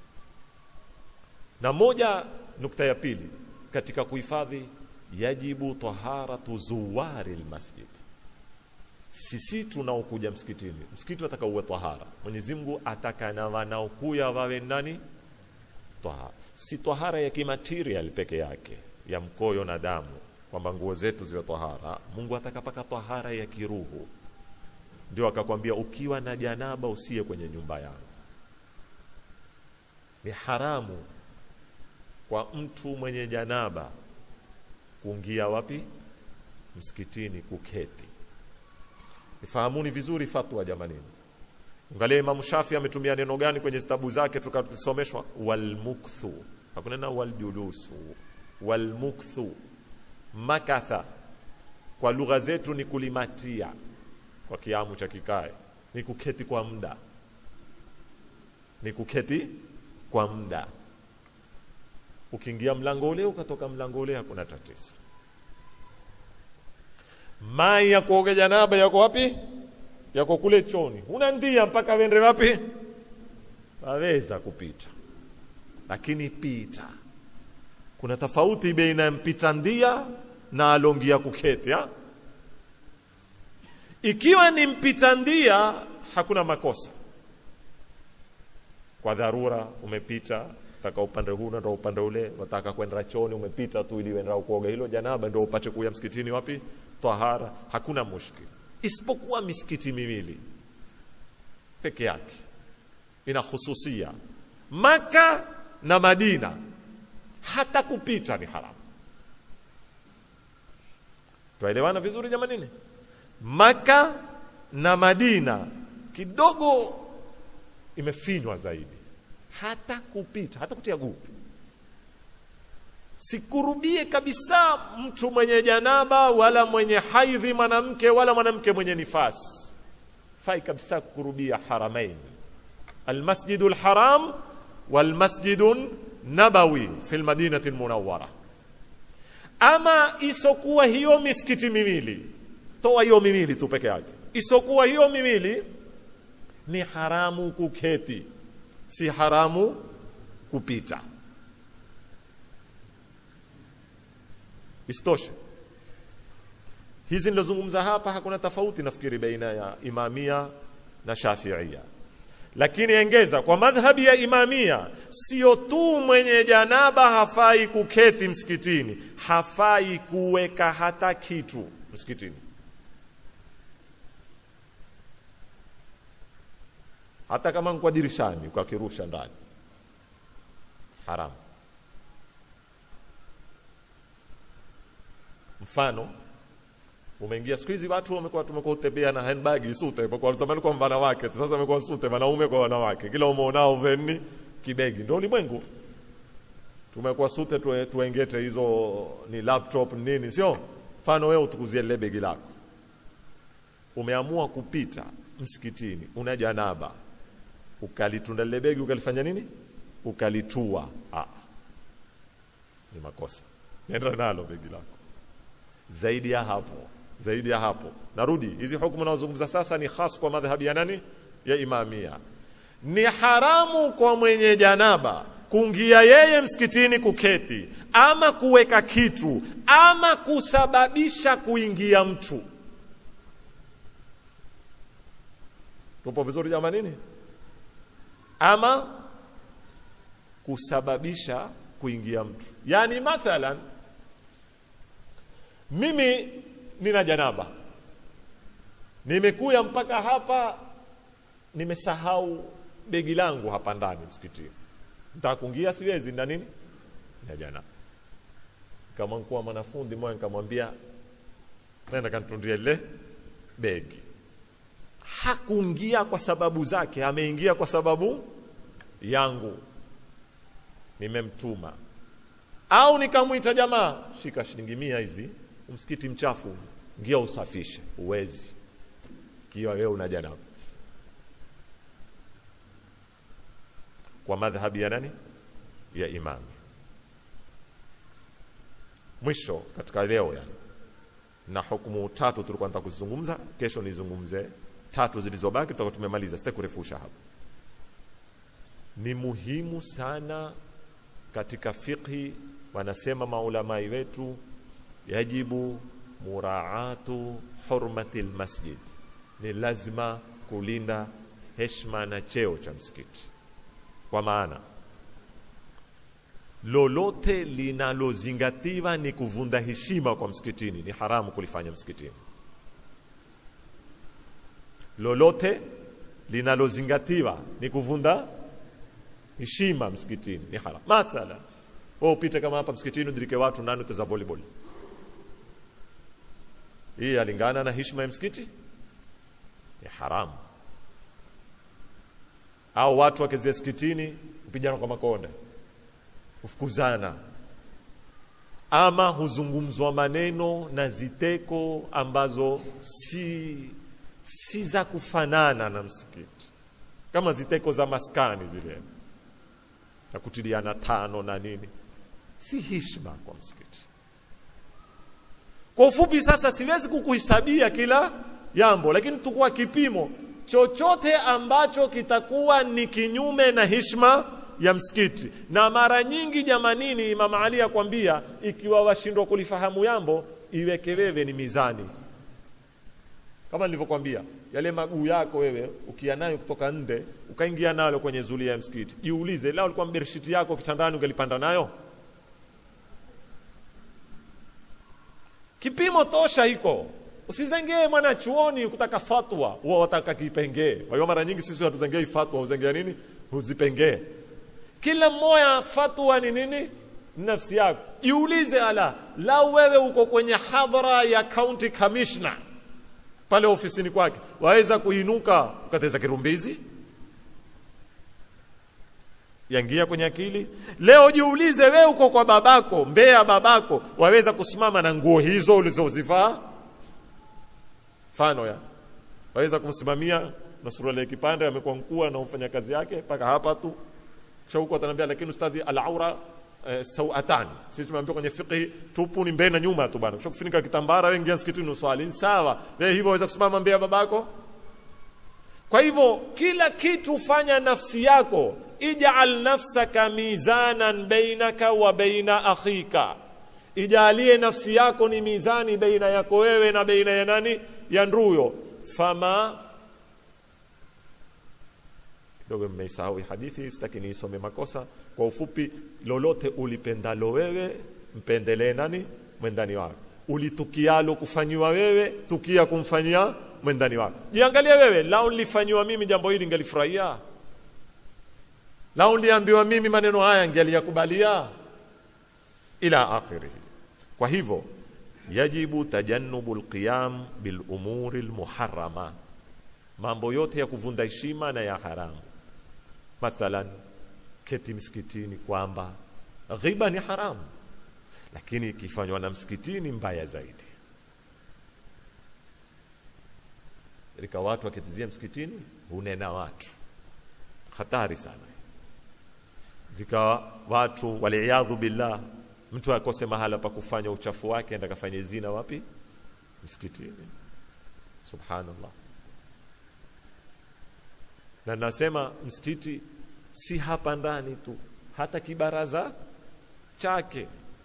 Na moja nukta ya pili katika kuhifadhi, yajibu taharatu zuwari lmasjid sisi tunaokuja msikitini msikiti wataka uwe tahara mwenyezi mungu ataka na wanaokuya wawe nani tahara si tahara ya kimaterial peke yake ya mkoyo na damu kwamba nguo zetu ziwe tahara mungu ataka paka tahara ya kiruhu ndio akakwambia ukiwa na janaba usiye kwenye nyumba yangu ni haramu kwa mtu mwenye janaba kuingia wapi msikitini kuketi Ifahamuni vizuri fatwa jamanini. Angalia Imam Shafi ametumia neno gani kwenye zitabu zake tukasomeshwa walmukthu. Hakunena waljulusu. Walmukthu. Makatha. Kwa lugha zetu ni kulimatia kwa kiamu cha kikae. Ni kuketi kwa muda. Ni kuketi kwa muda. Ukiingia mlango ule ukatoka mlango ule hakuna tatizo. mai ya kuoga janaba yako wapi yako kule choni huna ndia mpaka wende wapi waweza kupita lakini pita kuna tofauti baina ya mpita ndia na alongia kuketi ha? ikiwa ni mpita ndia hakuna makosa kwa dharura umepita taka upande huu na upande ule wataka kwenda choni umepita tu ili uenda kuoga hilo janaba ndio upate kuya msikitini wapi tahara hakuna mushkil isipokuwa misikiti miwili peke yake ina hususia maka na madina hata kupita ni haramu twaelewana vizuri jamanini maka na madina kidogo imefinywa zaidi hata kupita hata kutia guu sikurubie kabisa mtu mwenye janaba wala mwenye haidhi mwanamke wala mwanamke mwenye nifasi fai kabisa kukurubia haramain almasjidu lharam walmasjidu nabawi fi lmadinati lmunawara ama isokuwa hiyo misikiti miwili toa hiyo miwili tu peke yake isokuwa hiyo miwili ni haramu kuketi si haramu kupita isitoshe hizi nilozungumza hapa hakuna tofauti nafikiri baina ya imamia na shafiia lakini engeza kwa madhhabi ya imamia sio tu mwenye janaba hafai kuketi msikitini hafai kuweka hata kitu msikitini hata kama kwa dirishani ukakirusha ndani haramu mfano umeingia siku hizi watu wamekuwa tumekuwa utembea na handbag sute kwa zamani kwa wanawake tu sasa wamekuwa sute wanaume kwa wanawake kila umeonao veni kibegi ndio ulimwengu tumekuwa sute tuwe, tuengete hizo ni laptop nini sio mfano wewe utukuzie lile begi lako umeamua kupita msikitini una janaba ukalitunda lile begi ukalifanya nini ukalitua ah. ni makosa nenda nalo begi lako zaidi ya hapo zaidi ya hapo narudi hizi hukumu nazozungumza sasa ni khas kwa madhhabi ya nani ya imamia ni haramu kwa mwenye janaba kuingia yeye msikitini kuketi ama kuweka kitu ama kusababisha kuingia mtu tupo vizuri jamanini ama kusababisha kuingia mtu yani mathalan mimi nina janaba nimekuya mpaka hapa nimesahau begi langu hapa ndani msikitini ntakungia siwezi na nini na janaba kama nkuwa mwanafundi moja nikamwambia nenda kantundia lile begi hakuingia kwa sababu zake ameingia kwa sababu yangu nimemtuma au nikamwita jamaa shika shilingi mia hizi msikiti mchafu ngia usafishe uwezi kiwa wewe una janaba kwa madhhabi ya nani ya imami mwisho katika leo yani na hukumu tatu tulikuwa nataka kuzizungumza kesho nizungumze tatu zilizobaki tutakuwa tumemaliza sitaki kurefusha hapa ni muhimu sana katika fiqhi wanasema maulamai wetu yajibu muraatu hurmati lmasjid ni lazima kulinda heshima na cheo cha msikiti kwa maana lolote linalozingatiwa ni kuvunda heshima kwa msikitini ni haramu kulifanya msikitini lolote linalozingatiwa ni kuvunda heshima msikitini ni haram mathala wewe upite kama hapa msikitini udirike watu nani uteza volleyball hii yalingana na heshima ya msikiti ni haramu au watu wakizia msikitini kupigana kwa makonde kufukuzana ama huzungumzwa maneno na ziteko ambazo si si za kufanana na msikiti kama ziteko za maskani zile na kutiliana tano na nini si hishma kwa msikiti kwa ufupi sasa siwezi kukuhesabia kila jambo lakini tukua kipimo chochote ambacho kitakuwa ni kinyume na hishma ya msikiti na mara nyingi jamanini imam ali akwambia ikiwa washindwa kulifahamu jambo iweke wewe ni mizani kama nilivyokwambia yale maguu yako wewe ukia nayo kutoka nde ukaingia nalo kwenye zulia ya msikiti jiulize lao ulikuwa bershiti yako kitandani ungelipanda nayo kipimo tosha hiko usizengee mwana chuoni kutaka fatwa huwa wataka kipengee kwa hiyo mara nyingi sisi hatuzengei fatwa uzengea nini huzipengee kila mmoja fatwa ni nini nafsi yako jiulize ala lau wewe uko kwenye hadhara ya county commissioner pale ofisini kwake waweza kuinuka ukateza kirumbizi yangia kwenye akili leo jiulize wewe uko kwa babako mbea babako waweza kusimama na nguo hizo ulizozivaa mfano ya waweza kumsimamia na suruali ya kipande amekuwa mkuu na mfanya kazi yake mpaka hapa tu kisha huko ataniambia lakini ustadhi al-aura eh, sawatani sisi tumeambiwa kwenye fiqh tupu ni mbele na nyuma tu bwana kisha kufunika kitambara wewe ingia msikitini uswali ni sawa wewe hivyo waweza kusimama mbele ya babako kwa hivyo kila kitu fanya nafsi yako ij'al nafsaka mizanan bainaka wa baina akhika ijalie nafsi yako ni mizani baina yako wewe na baina ya nani ya nduyo fama kidogo mmeisahau hii hadithi sitaki niisome makosa kwa ufupi lolote ulipendalo wewe mpendelee nani mwendani wako ulitukialo kufanyiwa wewe tukia kumfanyia mwendani wako jiangalie wewe lao nilifanyiwa mimi jambo hili ngelifurahia lao niliambiwa mimi maneno haya ngeliyakubalia ila akhirih kwa hivyo yajibu tajannubu alqiyam bil umuri almuharrama mambo yote ya kuvunda heshima na ya haramu mathalan keti msikitini kwamba ghiba ni haramu lakini ikifanywa na msikitini mbaya zaidi rika watu wakitizia msikitini hunena watu hatari sana rika watu waliyadhu billah mtu akose mahala pa kufanya uchafu wake enda kafanye zina wapi msikitini subhanallah na nasema msikiti si hapa ndani tu hata kibaraza chake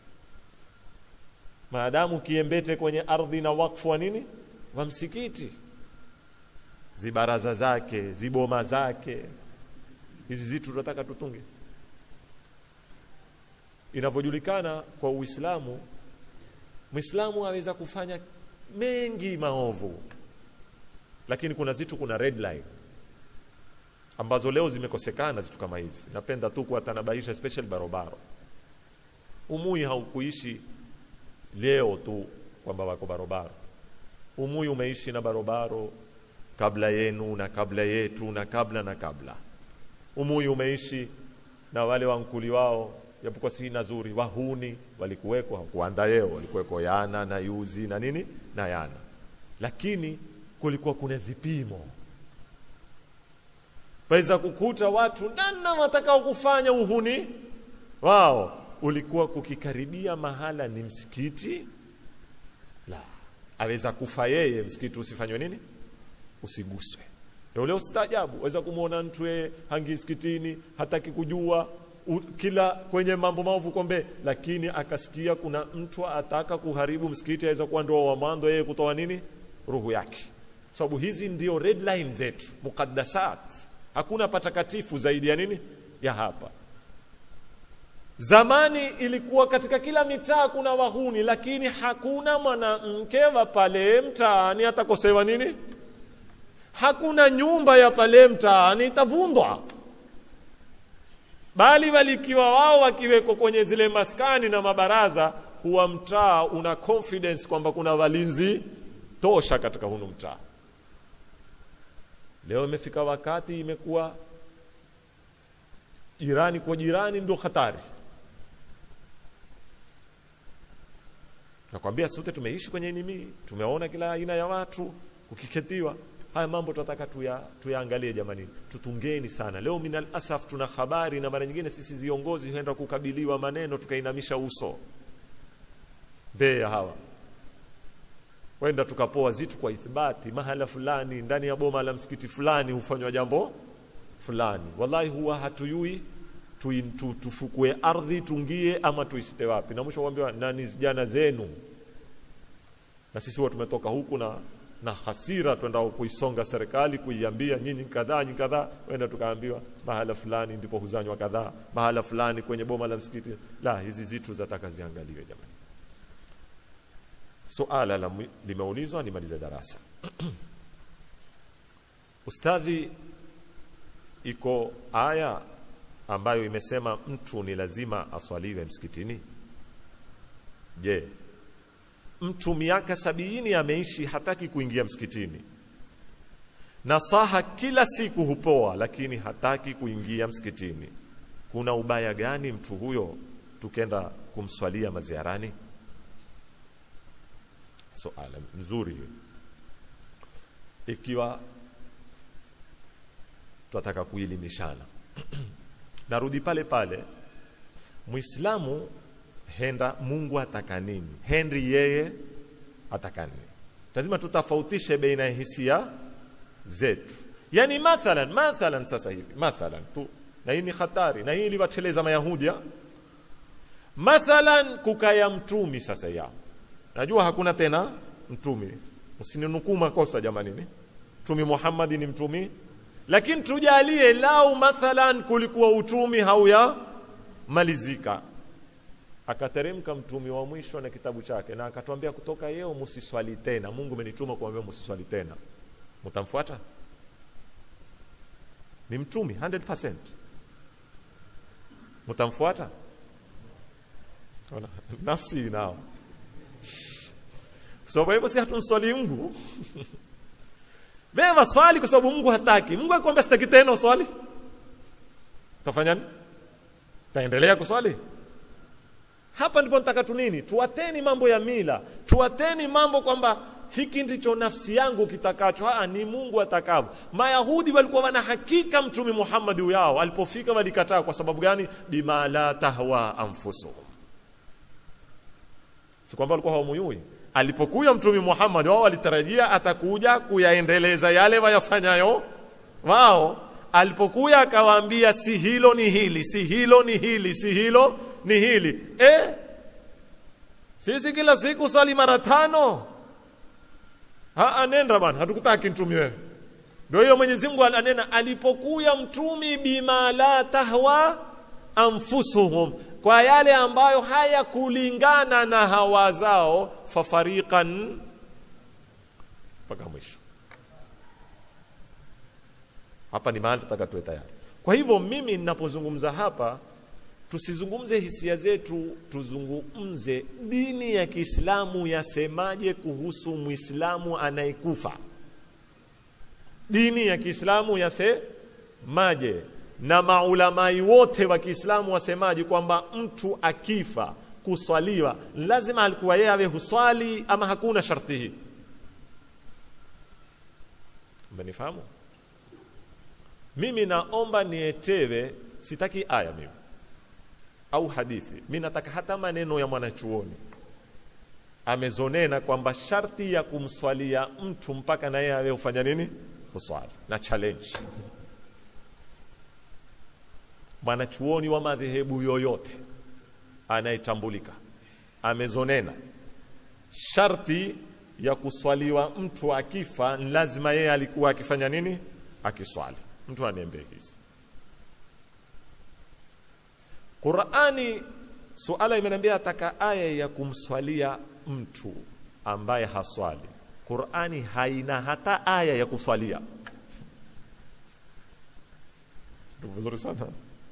maadamu kiembete kwenye ardhi na wakfu wa nini wa msikiti zibaraza zake ziboma zake hizi zitu tunataka tutunge inavyojulikana kwa uislamu mwislamu aweza kufanya mengi maovu lakini kuna zitu kuna red line ambazo leo zimekosekana zitu kama hizi napenda tu kuwatanabaisha especially barobaro umui haukuishi leo tu kwamba wako barobaro umui umeishi na barobaro kabla yenu na kabla yetu na kabla na kabla umui umeishi na wale wankuli wao japokuwa si nazuri wahuni walikuweko hakuanda yeo walikuweko yana na yuzi na nini na yana lakini kulikuwa kuna zipimo waweza kukuta watu nana watakao kufanya uhuni wao ulikuwa kukikaribia mahala ni msikiti la aweza kufa yeye msikiti usifanywe nini usiguswe leo leo staajabu waweza kumwona mtu yeye hangi msikitini hataki kujua u, kila kwenye mambo maovu kombe lakini akasikia kuna mtu ataka kuharibu msikiti aweza kuwa ndio wa mwanzo yeye kutoa nini ruhu yake sababu so, hizi ndio red line zetu mukaddasat hakuna patakatifu zaidi ya nini ya hapa zamani ilikuwa katika kila mitaa kuna wahuni lakini hakuna mwanamke wa pale mtaani atakosewa nini hakuna nyumba ya pale mtaani itavundwa bali walikiwa wao wakiweko kwenye zile maskani na mabaraza huwa mtaa una confidence kwamba kuna walinzi tosha katika hunu mtaa leo imefika wakati imekuwa jirani kwa jirani ndio hatari nakwambia sote tumeishi kwenye nini tumeona kila aina ya watu kukiketiwa haya mambo tunataka tuya, tuyaangalie jamani tutungeni sana leo minal asaf tuna habari na mara nyingine sisi viongozi huenda kukabiliwa maneno tukainamisha uso mbee ya hawa wenda tukapoa zitu kwa ithibati mahala fulani ndani ya boma la msikiti fulani hufanywa jambo fulani wallahi huwa hatuyui tu, tu, tufukue ardhi tungie ama tuisite wapi na mwisho kuambiwa nani jana zenu na sisi huwa tumetoka huku na na hasira twenda kuisonga serikali kuiambia nyinyi kadhaa nyinyi kadhaa wenda tukaambiwa mahala fulani ndipo huzanywa kadhaa mahala fulani kwenye boma la msikiti la hizi zitu zataka ziangaliwe jamani suala la limeulizwa nimalize darasa ustadhi iko aya ambayo imesema mtu ni lazima aswaliwe msikitini je mtu miaka sabiini ameishi hataki kuingia msikitini nasaha kila siku hupoa lakini hataki kuingia msikitini kuna ubaya gani mtu huyo tukenda kumswalia maziarani suala mzuri ikiwa tunataka kuelimishana narudi pale pale mwislamu henda mungu ataka nini henri yeye ataka nini lazima tutofautishe baina ya hisia zetu yani mathalan mathalan sasa hivi mathalan tu na hii ni hatari na hii iliwateleza mayahudi mathalan kukaya mtumi sasa yao najua hakuna tena mtumi msininukuu makosa jamanini mtumi muhammadi ni mtumi lakini tujalie lau mathalan kulikuwa utumi hauya malizika akateremka mtumi wa mwisho na kitabu chake na akatwambia kutoka yeo msiswali tena mungu amenituma kuambia msiswali tena mtamfuata ni mtumi 100% mtamfuata nafsi nao so kwa hivyo si hatumswali mungu wewe swali kwa sababu mungu hataki mungu akwambia sitaki tena swali tafanya nini taendelea kuswali hapa ndipo nataka tu nini tuateni mambo ya mila tuateni mambo kwamba hiki ndicho nafsi yangu kitakacho aa ni mungu atakavyo mayahudi walikuwa wana hakika mtume muhammadi yao alipofika walikataa kwa sababu gani bima la tahwa anfusuhum si kwamba walikuwa hawamuyui alipokuja mtume muhammad wao walitarajia atakuja kuyaendeleza yale wayafanyayo wao alipokuja akawaambia si hilo ni hili si hilo ni hili si hilo ni hili eh sisi kila siku swali mara tano ha nenda bana hatukutaki mtumi wewe ndio hiyo Mwenyezi Mungu ananena alipokuya mtumi bima la tahwa anfusuhum kwa yale ambayo hayakulingana na hawa zao fafariqan mpaka mwisho hapa ni mahali tutaka tuwe tayari kwa hivyo mimi ninapozungumza hapa tusizungumze hisia zetu tuzungumze dini ya kiislamu yasemaje kuhusu mwislamu anayekufa dini ya kiislamu yasemaje na maulamai wote wa kiislamu wasemaje kwamba mtu akifa kuswaliwa lazima alikuwa yeye awe huswali ama hakuna sharti hii umenifahamu mimi naomba nietewe sitaki aya mimi au hadithi mi nataka hata maneno ya mwanachuoni amezonena kwamba sharti ya kumswalia mtu mpaka na yeye awe hufanya nini huswali na challenge mwanachuoni wa madhehebu yoyote anayetambulika amezonena sharti ya kuswaliwa mtu akifa lazima yeye alikuwa akifanya nini akiswali mtu aniambie hizi qurani suala imeniambia ataka aya ya kumswalia mtu ambaye haswali qurani haina hata aya ya kuswalia vizuri sana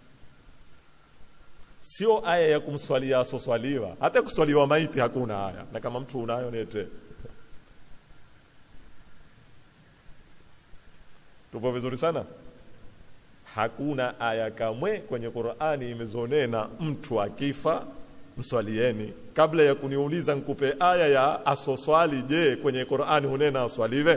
sio aya ya kumswalia asoswaliwa hata kuswaliwa maiti hakuna aya na kama mtu unayo nete tupo vizuri sana hakuna aya kamwe kwenye qurani imezonena mtu akifa mswalieni kabla ya kuniuliza nkupe aya ya asoswali je kwenye qurani hunena aswaliwe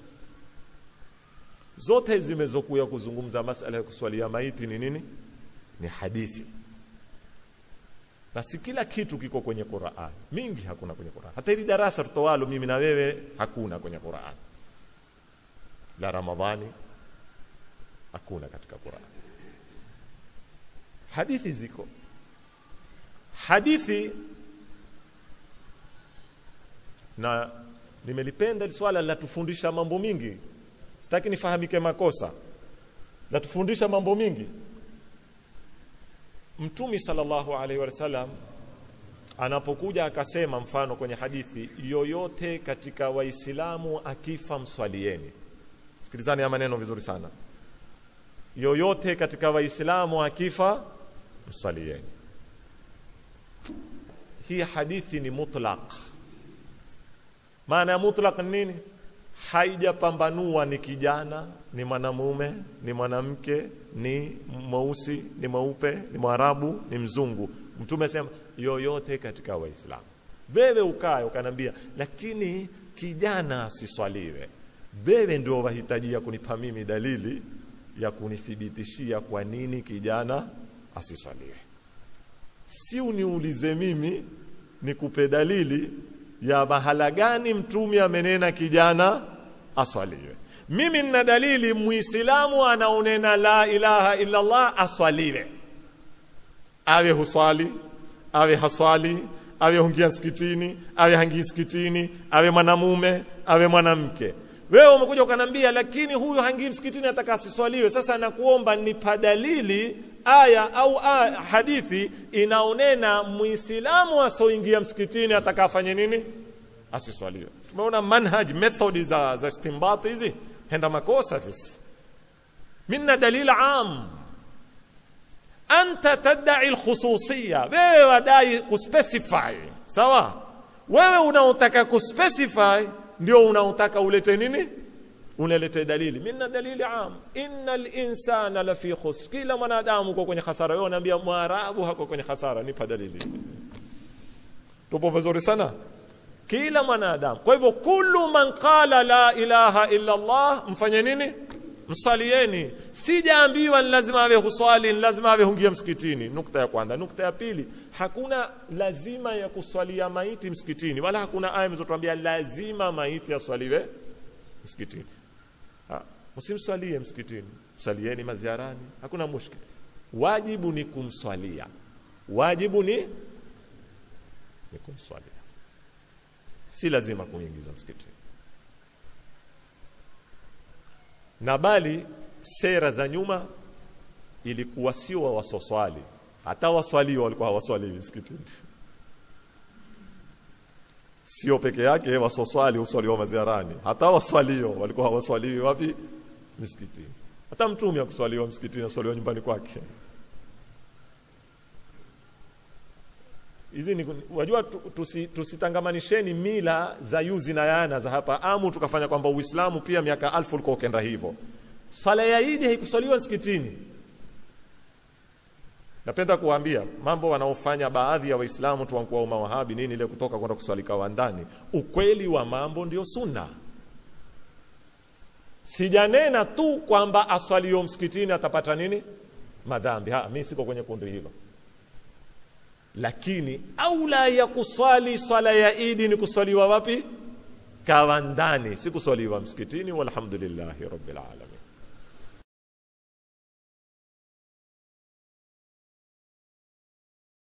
zote zimezokuya kuzungumza masala ya kuswalia maiti ni nini ni hadithi na si kila kitu kiko kwenye Qur'an. Mingi hakuna kwenye Qur'an. Hata hili darasa tutowalo mimi na wewe hakuna kwenye Qur'an. La Ramadhani hakuna katika Qur'an. Hadithi ziko. Hadithi na nimelipenda hili swala linatufundisha mambo mingi. Sitaki nifahamike makosa. Linatufundisha mambo mingi. Mtumi sallallahu alaihi wasallam anapokuja akasema, mfano kwenye hadithi, yoyote katika Waislamu akifa mswalieni. Sikilizani ya maneno vizuri sana. Yoyote katika Waislamu akifa mswalieni. Hii hadithi ni mutlaq. Maana ya mutlaq ni nini? Haijapambanua ni kijana, ni mwanamume, ni mwanamke, ni mweusi, ni mweupe, ni mwarabu, ni mzungu. Mtume asema yoyote katika Waislamu. Wewe ukae ukanambia, lakini kijana asiswaliwe. Wewe ndio wahitajia kunipa mimi dalili ya kunithibitishia kwa nini kijana asiswaliwe. Si uniulize mimi nikupe dalili ya mahala gani mtume amenena kijana aswaliwe. Mimi nina dalili muislamu anaonena la ilaha illa Allah aswaliwe, awe huswali awe haswali awe hungia msikitini awe hangii msikitini awe mwanamume awe mwanamke. Wewe umekuja ukanambia, lakini huyu hangii msikitini ataka asiswaliwe. Sasa nakuomba nipa dalili aya au aya, hadithi inaonena muislamu asoingia msikitini atakafanye nini? Asiswaliwe. Tumeona manhaj methodi za, za istimbati hizi henda makosa sisi. Minna dalil am anta tadai lkhususiya, wewe wadai kuspecify. Sawa, wewe unaotaka kuspecify ndio unaotaka ulete nini? Unalete dalili. Minna dalili am, inna linsana lafi khusr, kila mwanadamu uko kwenye hasara. Wewe unaambia mwarabu hako kwenye hasara, nipa dalili. Tupo vizuri sana, kila mwanadamu. Kwa hivyo kullu man qala la ilaha illa Allah, mfanye nini? Msalieni. Sijaambiwa ni lazima awe huswali, ni lazima awe hungia msikitini. Nukta ya kwanza. Nukta ya pili, hakuna lazima ya kuswalia maiti msikitini, wala hakuna aya imezotuambia lazima maiti aswaliwe msikitini. Msimswalie msikitini, msalieni maziarani, hakuna mushkil. Wajibu ni kumswalia, wajibu ni ni kumswalia, si lazima kuingiza msikitini. na bali sera za nyuma ilikuwa sio wasoswali, hata waswalio walikuwa hawaswaliwi msikitini. Sio peke yake wasoswali huswaliwa maziarani, hata waswalio walikuwa hawaswaliwi wapi? Msikitini. Hata mtume akuswaliwa msikitini, aswaliwa nyumbani kwake. Hizi ni wajua, tusi, tusitangamanisheni mila za yuzi na yana za hapa amu, tukafanya kwamba Uislamu pia miaka alfu ulikuwa ukenda hivyo. Swala ya Idi haikuswaliwa msikitini. Napenda kuwaambia mambo wanaofanya baadhi ya Waislamu tu wankuwa mawahabi nini ile kutoka kwenda kuswalika wa ndani. Ukweli wa mambo ndio sunna. Sijanena tu kwamba aswalio msikitini atapata nini madhambi. Ha, mimi siko kwenye kundi hilo lakini aula ya kuswali swala ya Idi ni kuswaliwa wapi? Kawandani, si kuswaliwa msikitini. Walhamdulillahi rabbil alamin.